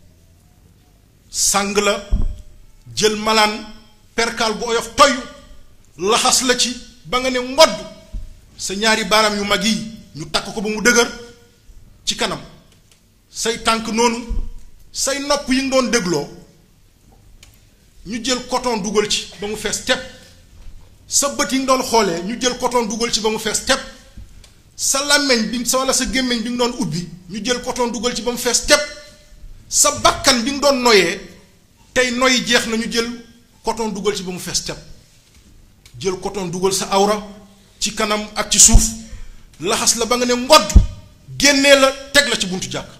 A: sang la jël malaan perkaal bu oyof toy laxas la ci ba nga ne ngodd sa ñaari baaraam yu mag yi ñu takk ko ba mu dëgër ci kanam say tànk noonu say nopp yi nga doon dégloo ñu jël coton dugal ci ba mu fees tepp sa bët yi nga doon xoolee ñu jël coton dugal ci ba mu fees tepp sa làmmeñ bi sa walla sa gémmiñ bi nga doon ubbi ñu jël coton dugal ci ba mu fees tepp sa bakkan bi nga doon noyee tey noy jeex na ñu jël coton dugal ci ba mu fees tepp jël coton dugal sa awra ci kanam ak ci suuf laxas la ba nga ne ngodd génnee la teg la ci buntu jàkk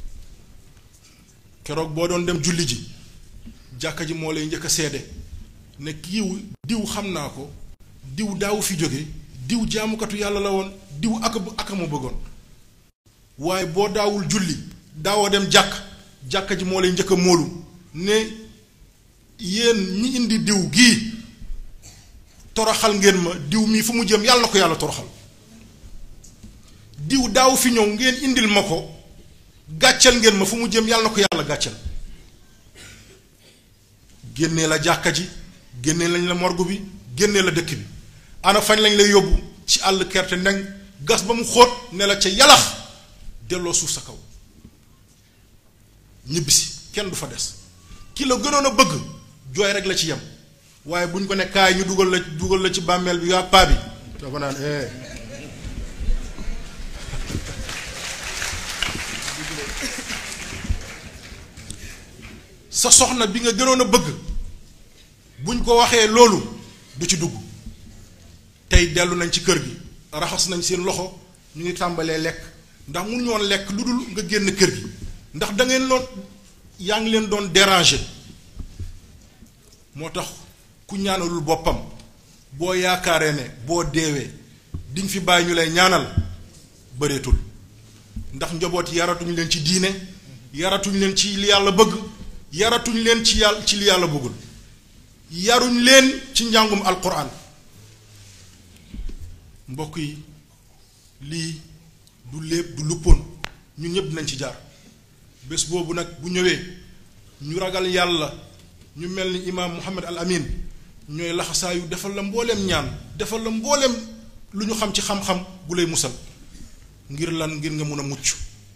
A: keroog boo doon dem julli ji jàkka ji moo lay njëkk a seede ne kiiw diw xam naa ko diw daawu fi jóge diw jaamukatu yàlla la woon diw ak ak ma bëggoon waaye boo daawul julli daawoo dem jàkk jàkka ji moo lay njëkk a móolu ne yéen ñi indi diw gii toroxal ngeen ma diw mii fu mu jëm yàlla na ko yàlla toroxal diw daaw fi ñëw ngeen indil ma ko gàcceel ngeen ma fu mu jëm yàlla na ko yàlla gàcceel génnee la jàkka ji génnee lañ la morgue bi génnee la dëkk bi ana fañ lañ lay yóbbu ci àll kerte ndeng gas ba mu xóot ne la ca yalax delloo suuf sa kaw ñibbisi kenn du fa des ki la gënoon a bëgg jooy rek la ci yem waaye bu ñu ko ne kaay ñu dugal la dugal la ci bàmmeel bi yaa paa bi dafa naan eh sa soxna bi nga gënoon a bëgg buñ ko waxee loolu du ci dugg tey dellu nañ ci kër gi raxas nañ seen loxo ñu ngi tàmbalee lekk ndax mun ñoon lekk lu dul nga génn kër gi ndax da ngeen loon yaa ngi leen doon déranger moo tax ku ñaanalul boppam boo yaakaaree ne boo deewee diñ fi bàyyi ñu lay ñaanal bëreetul ndax njaboot yaratuñ leen ci diine yaratuñ leen ci li yàlla bëgg yaratuñ leen ci yàlla ci li yàlla bëggul yaruñ leen ci njàngum alquran mbokk yi lii du lépp du luppoon ñun ñëpp dinañ ci jaar bés boobu nag bu ñëwee ñu ragal yàlla ñu mel ni imaam Muhammad al Amin ñooy laxasaayu defal la mbooleem ñaan defal la mbooleem lu ñu xam ci xam-xam bu lay musal ngir lan ngir nga mun a mucc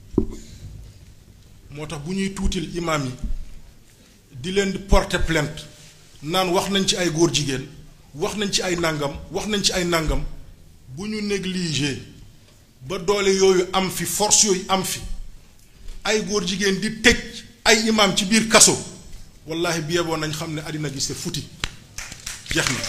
A: moo tax bu ñuy tuutil imaam yi di leen di porter plainte naan wax nañ ci ay góor jigéen wax nañ ci ay nàngam wax nañ ci ay nàngam bu ñu négliger ba doole yooyu am fi force yooyu am fi ay góor jigéen di tëj ay imaam ci biir kaso wallahi bi yeboon nañ xam ne àddina gi c'est futi jeex na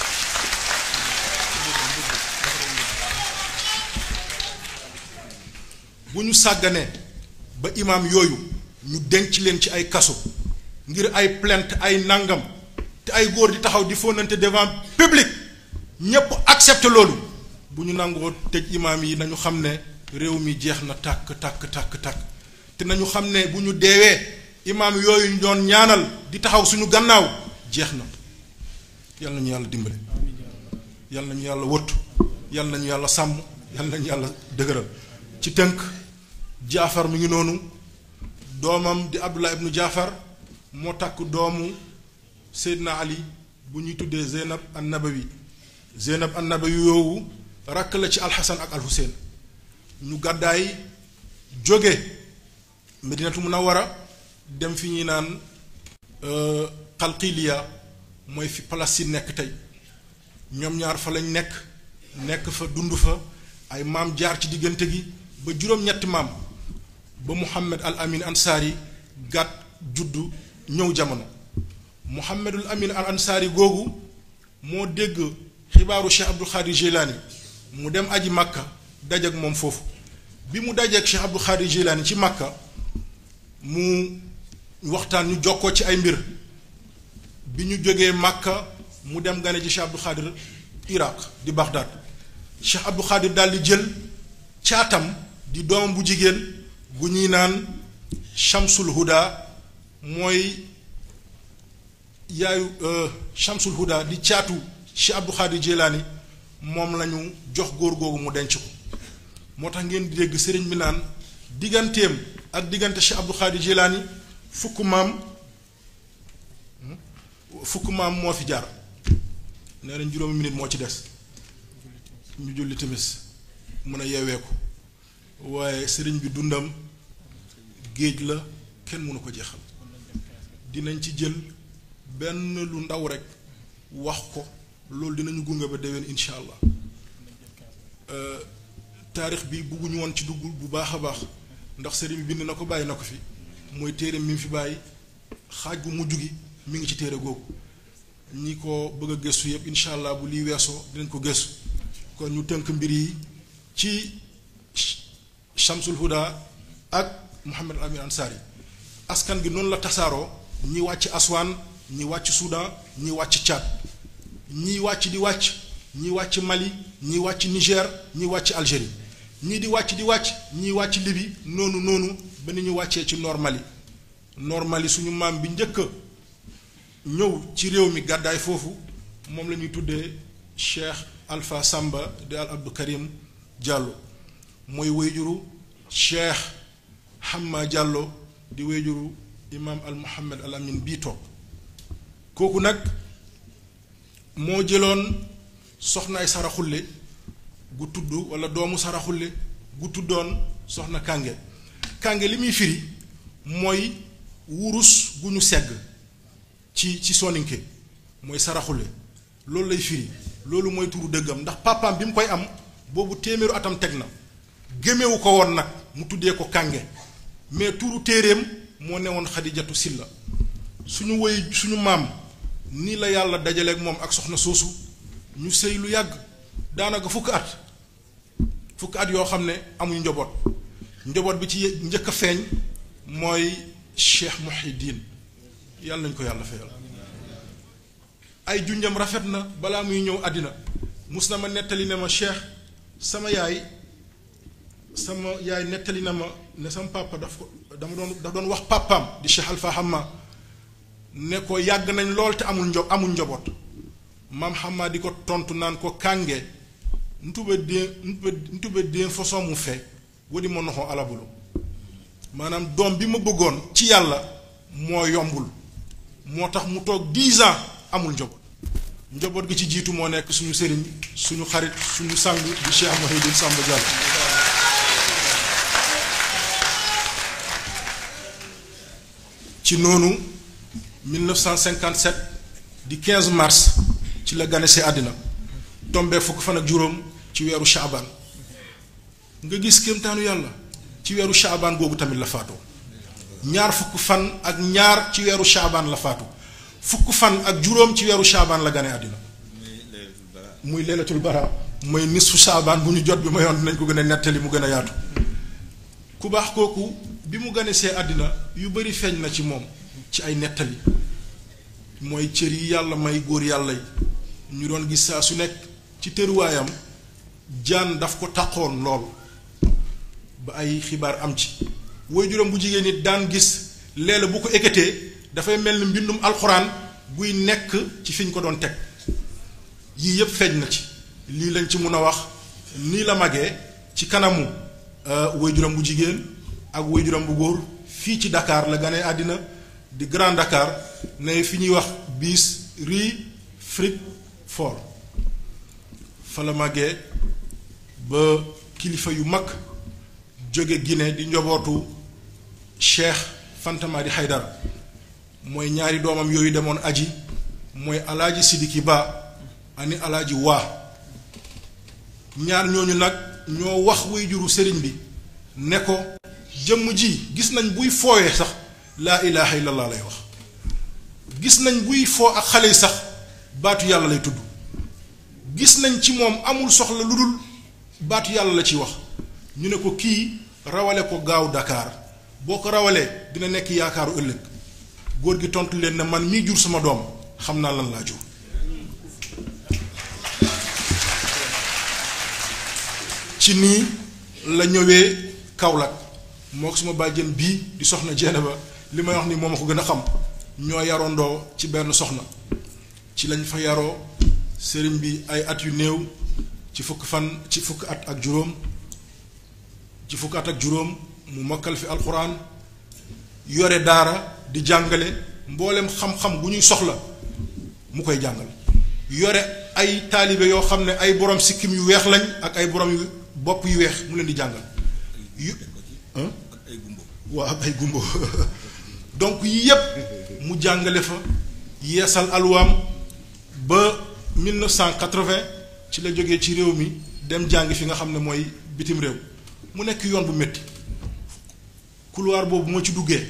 A: bu ñu sàgganee ba imaam yooyu ñu denc leen ci ay kaso ngir ay plainte ay nangam te ay góor di taxaw di fóonante devant public ñépp accepté loolu bu ñu nangoo tëj imaam yi nañu xam ne réew mi jeex na tàkk tàkk tàkk tàkk te nañu xam ne bu ñu deewee imaam yooyu ñu doon ñaanal di taxaw suñu gannaaw jeex na yal nañu yàlla dimbale yal nañu yàlla wëttu yal nañu yàlla sàmm yal nañu yàlla dëgëral ci tënk jaafar mi ngi noonu doomam di abdullah ibnu jaafar moo takk doomu seydina ali bu ñuy tuddee zeynab an nabawi zeynab an nabawi yoowu rakk la ci alxasan ak alxuseen ñu gàddaay jóge medinatu munawara dem fi ñuy naan xalqiiliya mooy fi Palestine nekk tey ñoom ñaar fa lañ nekk nekk fa dund fa ay maam jaar ci diggante gi ba juróom-ñetti maam ba Muhammad al Amin Ansaari gàtt juddu ñëw jamono Muhammadul Amin al Ansaari googu moo dégg xibaaru Cheikh Abdul Xaadir Jilaani mu dem aji Makka dajeek moom foofu bi mu dajeek Cheikh Abdul Xaadir Jilaani ci Makka mu waxtaan ñu jokkoo ci ay mbir bi ñu jógee Makka mu dem gane ji Cheikh Abdul Xaadir Iraq di Baghdad Cheikh Abdul Xaadir daal di jël caatam di doomam bu jigéen gu ñuy naan Shamsul Huda mooy yaayu Shamsul Huda di caatu Cheikh Abdul Xaadir Jilaani moom lañu jox góor googu mu denc ko moo tax ngeen di dégg sëriñ bi naan digganteem ak diggante Cheikh Abdul Xaadir Jilaani fukk maam fukk maam moo fi jaar nee nañ juróomi minute moo ci des ñu julli timis mën a yeeweeku waaye sëriñ bi dundam géej la kenn mënu ko jeexal dinañ ci jël benn lu ndaw rek wax ko loolu dinañu gunge ba déwén incha allah taarix bi bugguñu woon ci dugg bu baax a baax ndax sëriñ bi bind na ko bàyyi na ko fi mooy téere mi fi bàyyi xaaj bu mujj gi mi ngi ci téere googu ñi ko bëgg a gëstu yëpp incha allah bu lii weesoo dinañ ko gëstu kon ñu tënk mbir yi ci Shamsul Huda ak Mouhamed Amin Ansari askan gi noonu la tasaaroo ñi wàcc Aswan ñi wàcc Soudan ñi wàcc Tchad ñi wàcc di wàcc ñi wàcc Mali ñi wàcc Niger ñi wàcc Algérie ñii di wàcc di wàcc ñi wàcc Libye noonu noonu ba ni ñu wàccee ci nord Mali nord Mali suñu maam bi njëkk a ñëw ci réew mi gàddaay foofu moom la ñuy tuddee Cheikh Alpha Samba di al Abdou Karim Diallo mooy wéyjuru Cheikh Hamma Diallo di wéyjuru imaam al Mohammed al Amin bii toog kooku nag moo jëloon soxnaay saraxulle gu tudd wala doomu saraxulle gu tuddoon soxna kànge kànge li muy firi mooy wurus gu ñu segg ci ci soninke mooy saraxulle loolu lay firi loolu mooy turu dëggam ndax papaam bi mu koy am boobu téeméeru atam teg na gémmewu ko woon nag mu tuddee ko kànge mais turu téeréem moo newoon xadijatu silla suñu woy suñu maam nii la yàlla dajaleeg moom ak soxna soosu ñu sëy lu yàgg daanaka fukk at fukk at yoo xam ne amuñ njaboot njaboot bi ci njëkk a feeñ mooy Cheikh Muhiddin yàlla nañ ko yàlla fayal ay junjam rafet na balaa muy ñëw àddina mus na ma nettali ne ma Cheikh sama yaay sama yaay nettali na ma ne sama papa daf ko dama doon daf doon wax papaam di Cheikh Alpha Hamma ne ko yàgg nañ lool te amul njo amul njaboot maam Hamma di ko tontu naan ko kànge ntube dee ntube dee façon mu fe wadi ma noxoo alabulu maanaam doom bi ma bëggoon ci yàlla moo yombul moo tax mu toog dix ans amul njaboot njaboot gi ci jiitu moo nekk suñu sëriñ suñu xarit suñu sang di Cheikh Mouhidine Samba Diallo ci noonu 1957 di 15 mars ci la gane see àddina tombee fukk fan ak juróom ci weeru Shaabaan nga gis kéemtaanu yàlla ci weeru Shaabaan googu tamit la faatoo ñaar fukk fan ak ñaar ci weeru Shaabaan la faatu fukk fan ak juróom ci weeru Shaabaan la gane àddina muy leelatul bara mooy nisfu Shaabaan bu ñu jot bi ma yoon dinañ ko gën a nettali mu gën a yaatu ku baax kooku bi mu gane see àddina yu bari feeñ na ci moom ci ay nettali mooy cër yi yàlla may góor yàlla yi ñu doon gis saa su nekk ci tëruwaayam jaan daf ko taqoon lool ba ay xibaar am ci woy juróom bu jigéen nit daan gis leela bu ko ekkatee dafay mel ni mbindum alxuraan buy nekk ci fi ñu ko doon teg yii yépp feeñ na ci lii lañ ci mun a wax nii la magee ci kanamu woy juróom bu jigéen ak woy juróom bu góor fii ci Dakar la gane àddina di Grand Dakar ne fi ñuy wax bis rue Frick Fort fa la màggee ba kilifa yu mag jóge Guinée di njobootu Cheikh Fanta Madi Haydara mooy ñaari doomam yooyu demoon aji mooy alaaji Sidiki Ba ani alaaji waa ñaar ñooñu nag ñoo wax way juru sëriñ bi ne ko jëmm ji gis nañ buy fooyee sax laa ilaha illallah lay wax gis nañ buy foo ak xale yi sax baatu yàlla lay tudd gis nañ ci moom amul soxla lu dul baatu yàlla la ci wax ñu ne ko kii rawale ko gaaw Dakar boo ko rawalee dina nekk yaakaaru ëllëg góor gi tontu leen ne man mii jur sama doom xam naa lan laa jur ci nii la ñëwee Kaolack moo ko suma bàjjen bii di soxna jeene ba li may wax ni moom a ko gën a xam ñoo yarondoo ci benn soxna ci lañ fa yaroo sëriñ bi ay at yu néew ci fukk fan ci fukk at ak juróom ci fukk at ak juróom mu mokkal fi alxuraan yore daara di jàngale mboolem xam-xam bu ñuy soxla mu koy jàngal yore ay taalibe yoo xam ne ay borom sikkim yu weex lañ ak ay borom yu bopp yu weex mu leen di jàngal yu waaw ak ay gumbo donc yii yépp mu jàngale fa yeesal alwaam ba 1980 ci la jógee ci réew mi dem jàngi fi nga xam ne mooy bitim réew mu nekk yoon bu métti couloir boobu moo ci duggee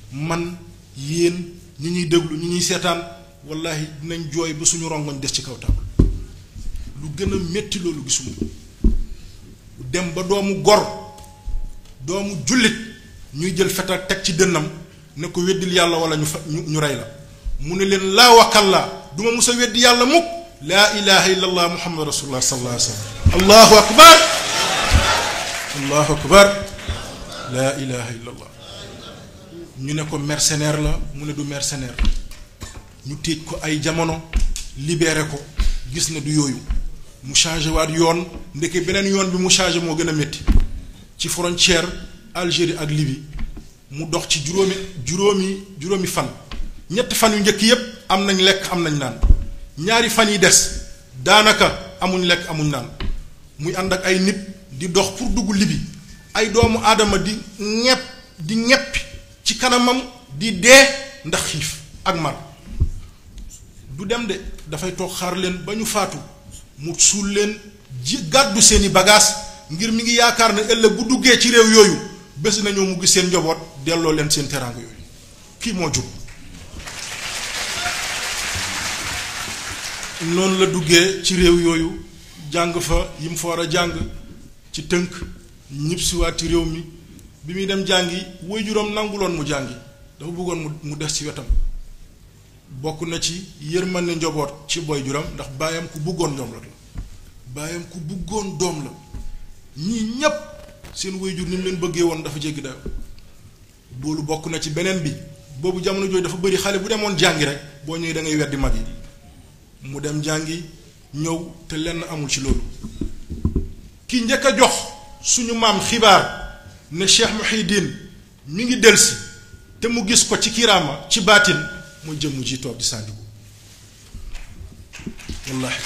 A: man yéen ñi ñuy déglu ñi ñuy seetaan wallahi dinañ jooy ba suñu rongoñ des ci kaw taabal lu gën a métti loolu gisuma dem ba doomu gor doomu jullit ñuy jël fetal teg ci dënnam ne ko weddil yàlla wala ñu fa ñu ñu rey la mu ne leen laa wakalla duma mus a weddi yàlla mukk laa ilaha illa allah muhammad rasulullah sallallahu alayhi wa sallam allahu akbar allahu akbar laa ilaha illa allah ñu ne ko mercenaire la mu ne du mercenaire ñu téej ko ay jamono libéré ko gis na du yooyu mu changé waat yoon ndeke beneen yoon bi mu changé moo gën a métti ci frontière Algérie ak Libye mu dox ci juróomi juróomi juróomi fan ñetti fan yu njëkk yépp am nañ lekk am nañ naan ñaari fan yi des daanaka amuñ lekk amuñ naan muy ànd ak ay nit di dox pour dugg Libye ay doomu aadama di ñepp di ñeppi ci kanamam di dee ndax xiif ak mar du dem de dafay toog xaar leen ba ñu faatu mu suul leen ji gàddu seeni bagages ngir mi ngi yaakaar ne ëllëg bu duggee ci réew yooyu bés nañoo mu gis seen njaboot delloo leen seen teraanga yooyu kii moo jub noonu la duggee ci réew yooyu jàng fa yi mu fa war a jàng ci tënk ñibbisiwaat ci réew mi bi muy dem jàngi waajuram nanguloon mu jàngi dafa bëggoon mu mu des ci wetam bokk na ci yërmande njaboot ci boy juram ndax baayam ku bëggoon doom la baayam ku bëggoon doom la ñii ñépp seen waajur ni mu leen bëggee woon dafa jéggi dayo loolu bokk na ci beneen bi boobu jamono jooju dafa bëri xale bu demoon jàngi rek boo ñëwee da ngay weddi mag yi mu dem jàngi ñëw te lenn amul ci loolu ki njëkk a jox suñu maam xibaar ne Cheikh Mouhidine mi ngi delsi te mu gis ko ci kiraama ci baatin mooy jëmm ji toog di Sandiougu wallahi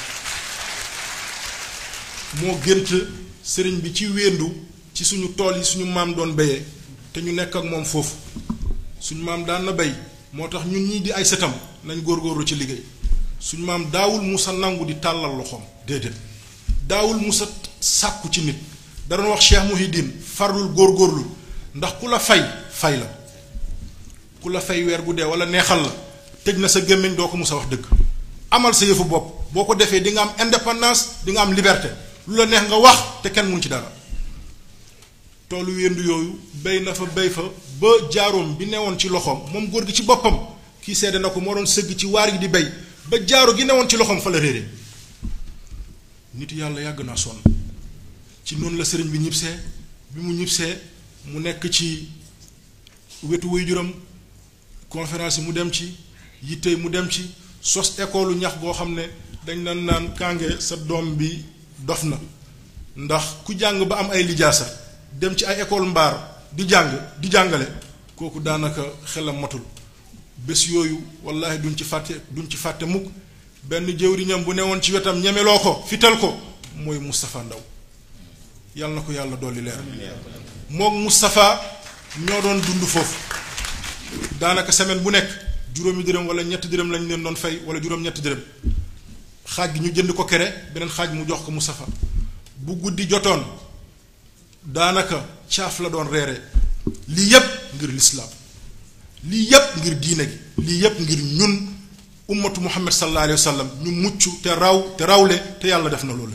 A: moo gënt sëriñ bi ci wéendu ci suñu tool yi suñu maam doon béyee te ñu nekk ak moom foofu suñu maam daan na béy moo tax ñun ñii di ay sëtam nañ góorgóorlu ci liggéey suñu maam daawul musa nangu di tàllal loxoom déedéet daawul musa sàkku ci nit da doon wax Cheikh Mouhidine farlul góorgóorlu ndax ku la fay fay la ku la fay weer bu dee wala neexal la tëj na sa gémmiñ doo ko musa wax dëgg amal sa yëfu bopp boo ko defee di nga am indépendance di nga am liberté lu la neex nga wax te kenn mun ci dara toolu wéndu yooyu béy na fa béy fa ba jaaroom bi newoon ci loxoom moom góor gi ci boppam kii seede na ko moo doon sëgg ci waar gi di béy ba jaaro gi newoon ci loxoom fa la réere nit yàlla yàgg naa sonn ci noonu la sëriñ bi ñibbisee bi mu ñibbisee mu nekk ci wetu waajuram conférence yi mu dem ci yittey mu dem ci sos école ñax goo xam ne dañ nan naan kànge sa doom bi dof na ndax ku jàng ba am ay lijaasa dem ci ay école mbaar di jàng di jàngale kooku daanaka xelam matul bés yooyu wallahi duñ ci fàtte duñ ci fàtte mukk benn jëwriñam bu newoon ci wetam ñemeloo ko fital ko mooy Moustapha Ndaw yàlla na ko yàlla dolli leer mook Moustapha ñoo doon dund foofu daanaka semaine bu nekk juróomi dërëm wala ñetti dërëm lañ leen doon fay wala juróom-ñetti dërëm xaaj gi ñu jënd ko kere beneen xaaj mu jox ko Moustapha bu guddi jotoon daanaka caaf la doon reere lii yépp ngir lislaam lii yépp ngir diine gi lii yépp ngir ñun ummatu muhammad sallallahu alayhi wa sallam ñu mucc te raw te rawle te yàlla def na loolu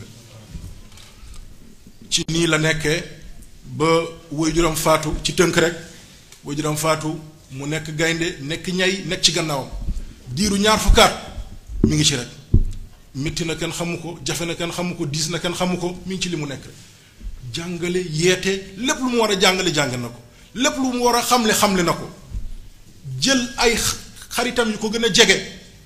A: ci nii la nekkee ba waajuram faatu ci tënk rek waajuram faatu mu nekk gaynde nekk ñay nekk ci gannaawam diiru ñaar fukkaat mi ngi ci rek métti na kenn xamu ko jafe na kenn xamu ko diis na kenn xamu ko mi ngi ci li mu nekk rek jàngale yeete lépp lu mu war a jàngale jàng na ko lépp lu mu war a xamle xamle na ko jël ay xaritam yu ko gën a jege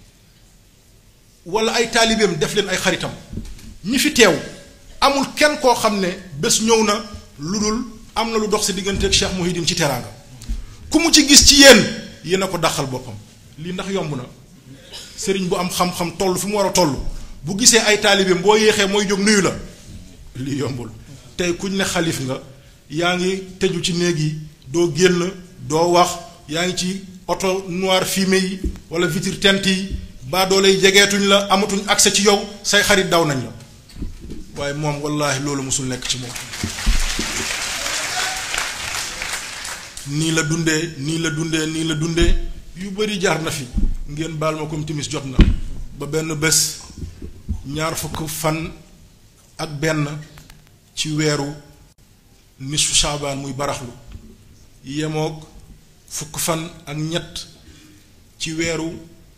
A: wala ay taalibeem def leen ay xaritam ñi fi teew amul kenn koo xam ne bés ñëw na lu dul am na lu dox sa diggante ak Cheikh Mouhidine ci teraanga ku mu ci gis ci yéen yéen a ko dàqal boppam lii ndax yomb na sëriñ bu am xam-xam toll fi mu war a toll bu gisee ay taalibeem boo yéexee mooy jóg nuyu la lii yombul tey kuñ ne xalif nga yaa ngi tëju ci néeg yi doo génn doo wax yaa ngi ci oto noir fumé yi wala vitre teinte yi baa doo lay jegeetuñ la amatuñ accès ci yow say xarit daw nañ la waaye moom wallaahi loolu mosul nekk ci moom nii la dundee nii la dundee nii la dundee yu bari jaar na fi ngeen baal ma comme timis jot na ba benn bés ñaar fukk fan ak benn ci weeru nisfu saabaan muy baraxlu yemoog fukk fan ak ñett ci weeru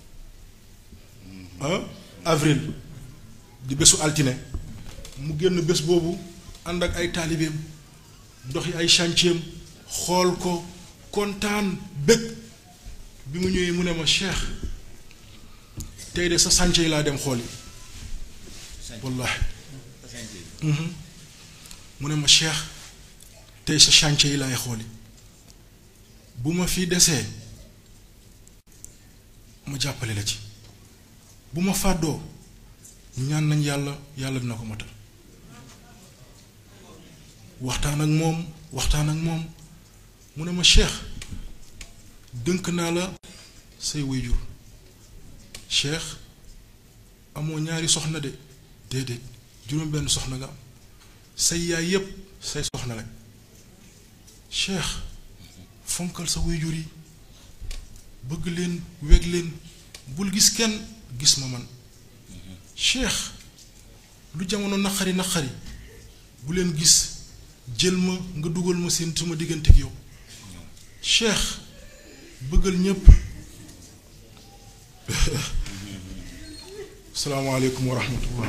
A: avril di bésu altine mu génn bés boobu ànd ak ay taalibeem doxi ay chantier xool ko kontaan bëgg bi mu ñëwee mu ne ma cheikh tey de sa chantier yi laa dem xool yi wallaahi mu ne ma cheikh tey sa chantier yi laay xooli bu ma fi desee ma jàppale la ci bu ma fàddoo ñaan nañ yàlla yàlla dina ko matal waxtaan ak moom waxtaan ak moom mu ne ma cheikh dënk naa la say wayjur cheikh amoo ñaari soxna de déedéet juróom benn soxna nga am say yaay yépp say soxna lañ cheikh fonkal sa wayjur yi bëgg leen weg leen bul gis kenn gis ma man cheikh lu jamono naqari naqari bu leen gis jël ma nga dugal ma seen sama diggante ak yow cheikh bëggal ñépp salaamaaleykum wa rahmatullah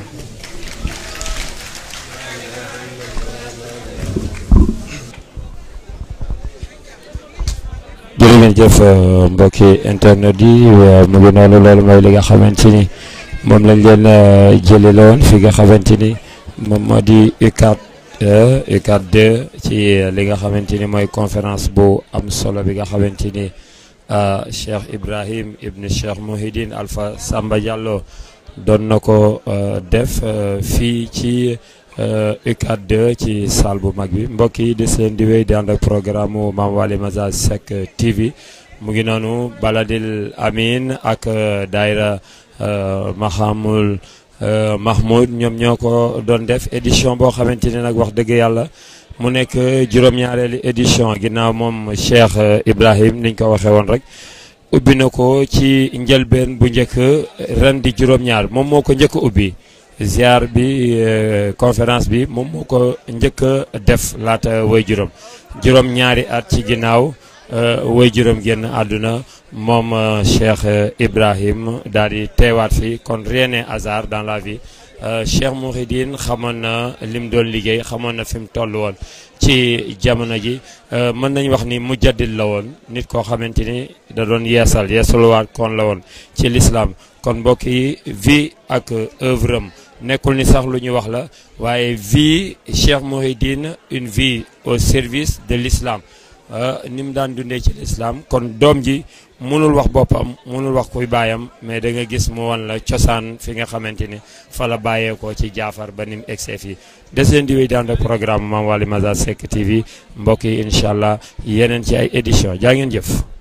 C: jërë ngeen jëf mbokki internet yi mu ngi noonu loolu mooy li nga xamante ni moom lañ leen jëlee la woon fi nga xamante ni moom moo di UCAD UCAD 2 ci li nga xamante ni mooy conférence bu am solo bi nga xamante ni Cheikh Ibrahim Ibn Cheikh Mouhidine Alpha Samba Diallo doon na ko def fii ci UCAD 2 ci salle bu mag bi mbokk yi des leen di wéy di ànd ak programme mu Mame Waly Massage Seck TV mu ngi noonu Baladil Amin ak daayira Mahamul Mahmoud ñoom ñoo ko doon def édition boo xamante ne nag wax dëgg yàlla mu nekk juróom-ñaareelu édition ginnaaw moom Cheikh Ibrahim niñ ko waxee woon rek ubbi na ko ci njëlbeen bu njëkk ren di juróom-ñaar moom moo ko njëkk ubbi ziar bi conférence bi moom moo ko njëkk a def laata way juróom juróom-ñaari at ci ginnaaw way juróom génn àdduna moom Cheikh Ibrahim daal di teewaat fi kon rien n'est hasard dans la vie Cheikh Mouhidine xamoon na lim doon liggéey xamoon na fi mu toll woon ci jamono ji mën nañ wax ni mujaddid la woon nit koo xamante ni da doon yeesal yeesaluwaat kon la woon ci l'islam kon mbokk yi vie ak œuvre am nekkul ni sax lu ñu wax la waaye vie Cheikh Mouhidine une vie au service de l'islam ni mu daan dundee ci l'islam kon doom ji mënul wax boppam mënul wax kuy baayam mais da nga gis mu wan la cosaan fi nga xamante ni fa la bàyyeekoo ci jaafar ba ni mu egsee fii des leen di wéy daan ak programme Mame Waly Massage Seck TV mbokk yi incha allah yeneen ci ay édition jaa ngeen jëf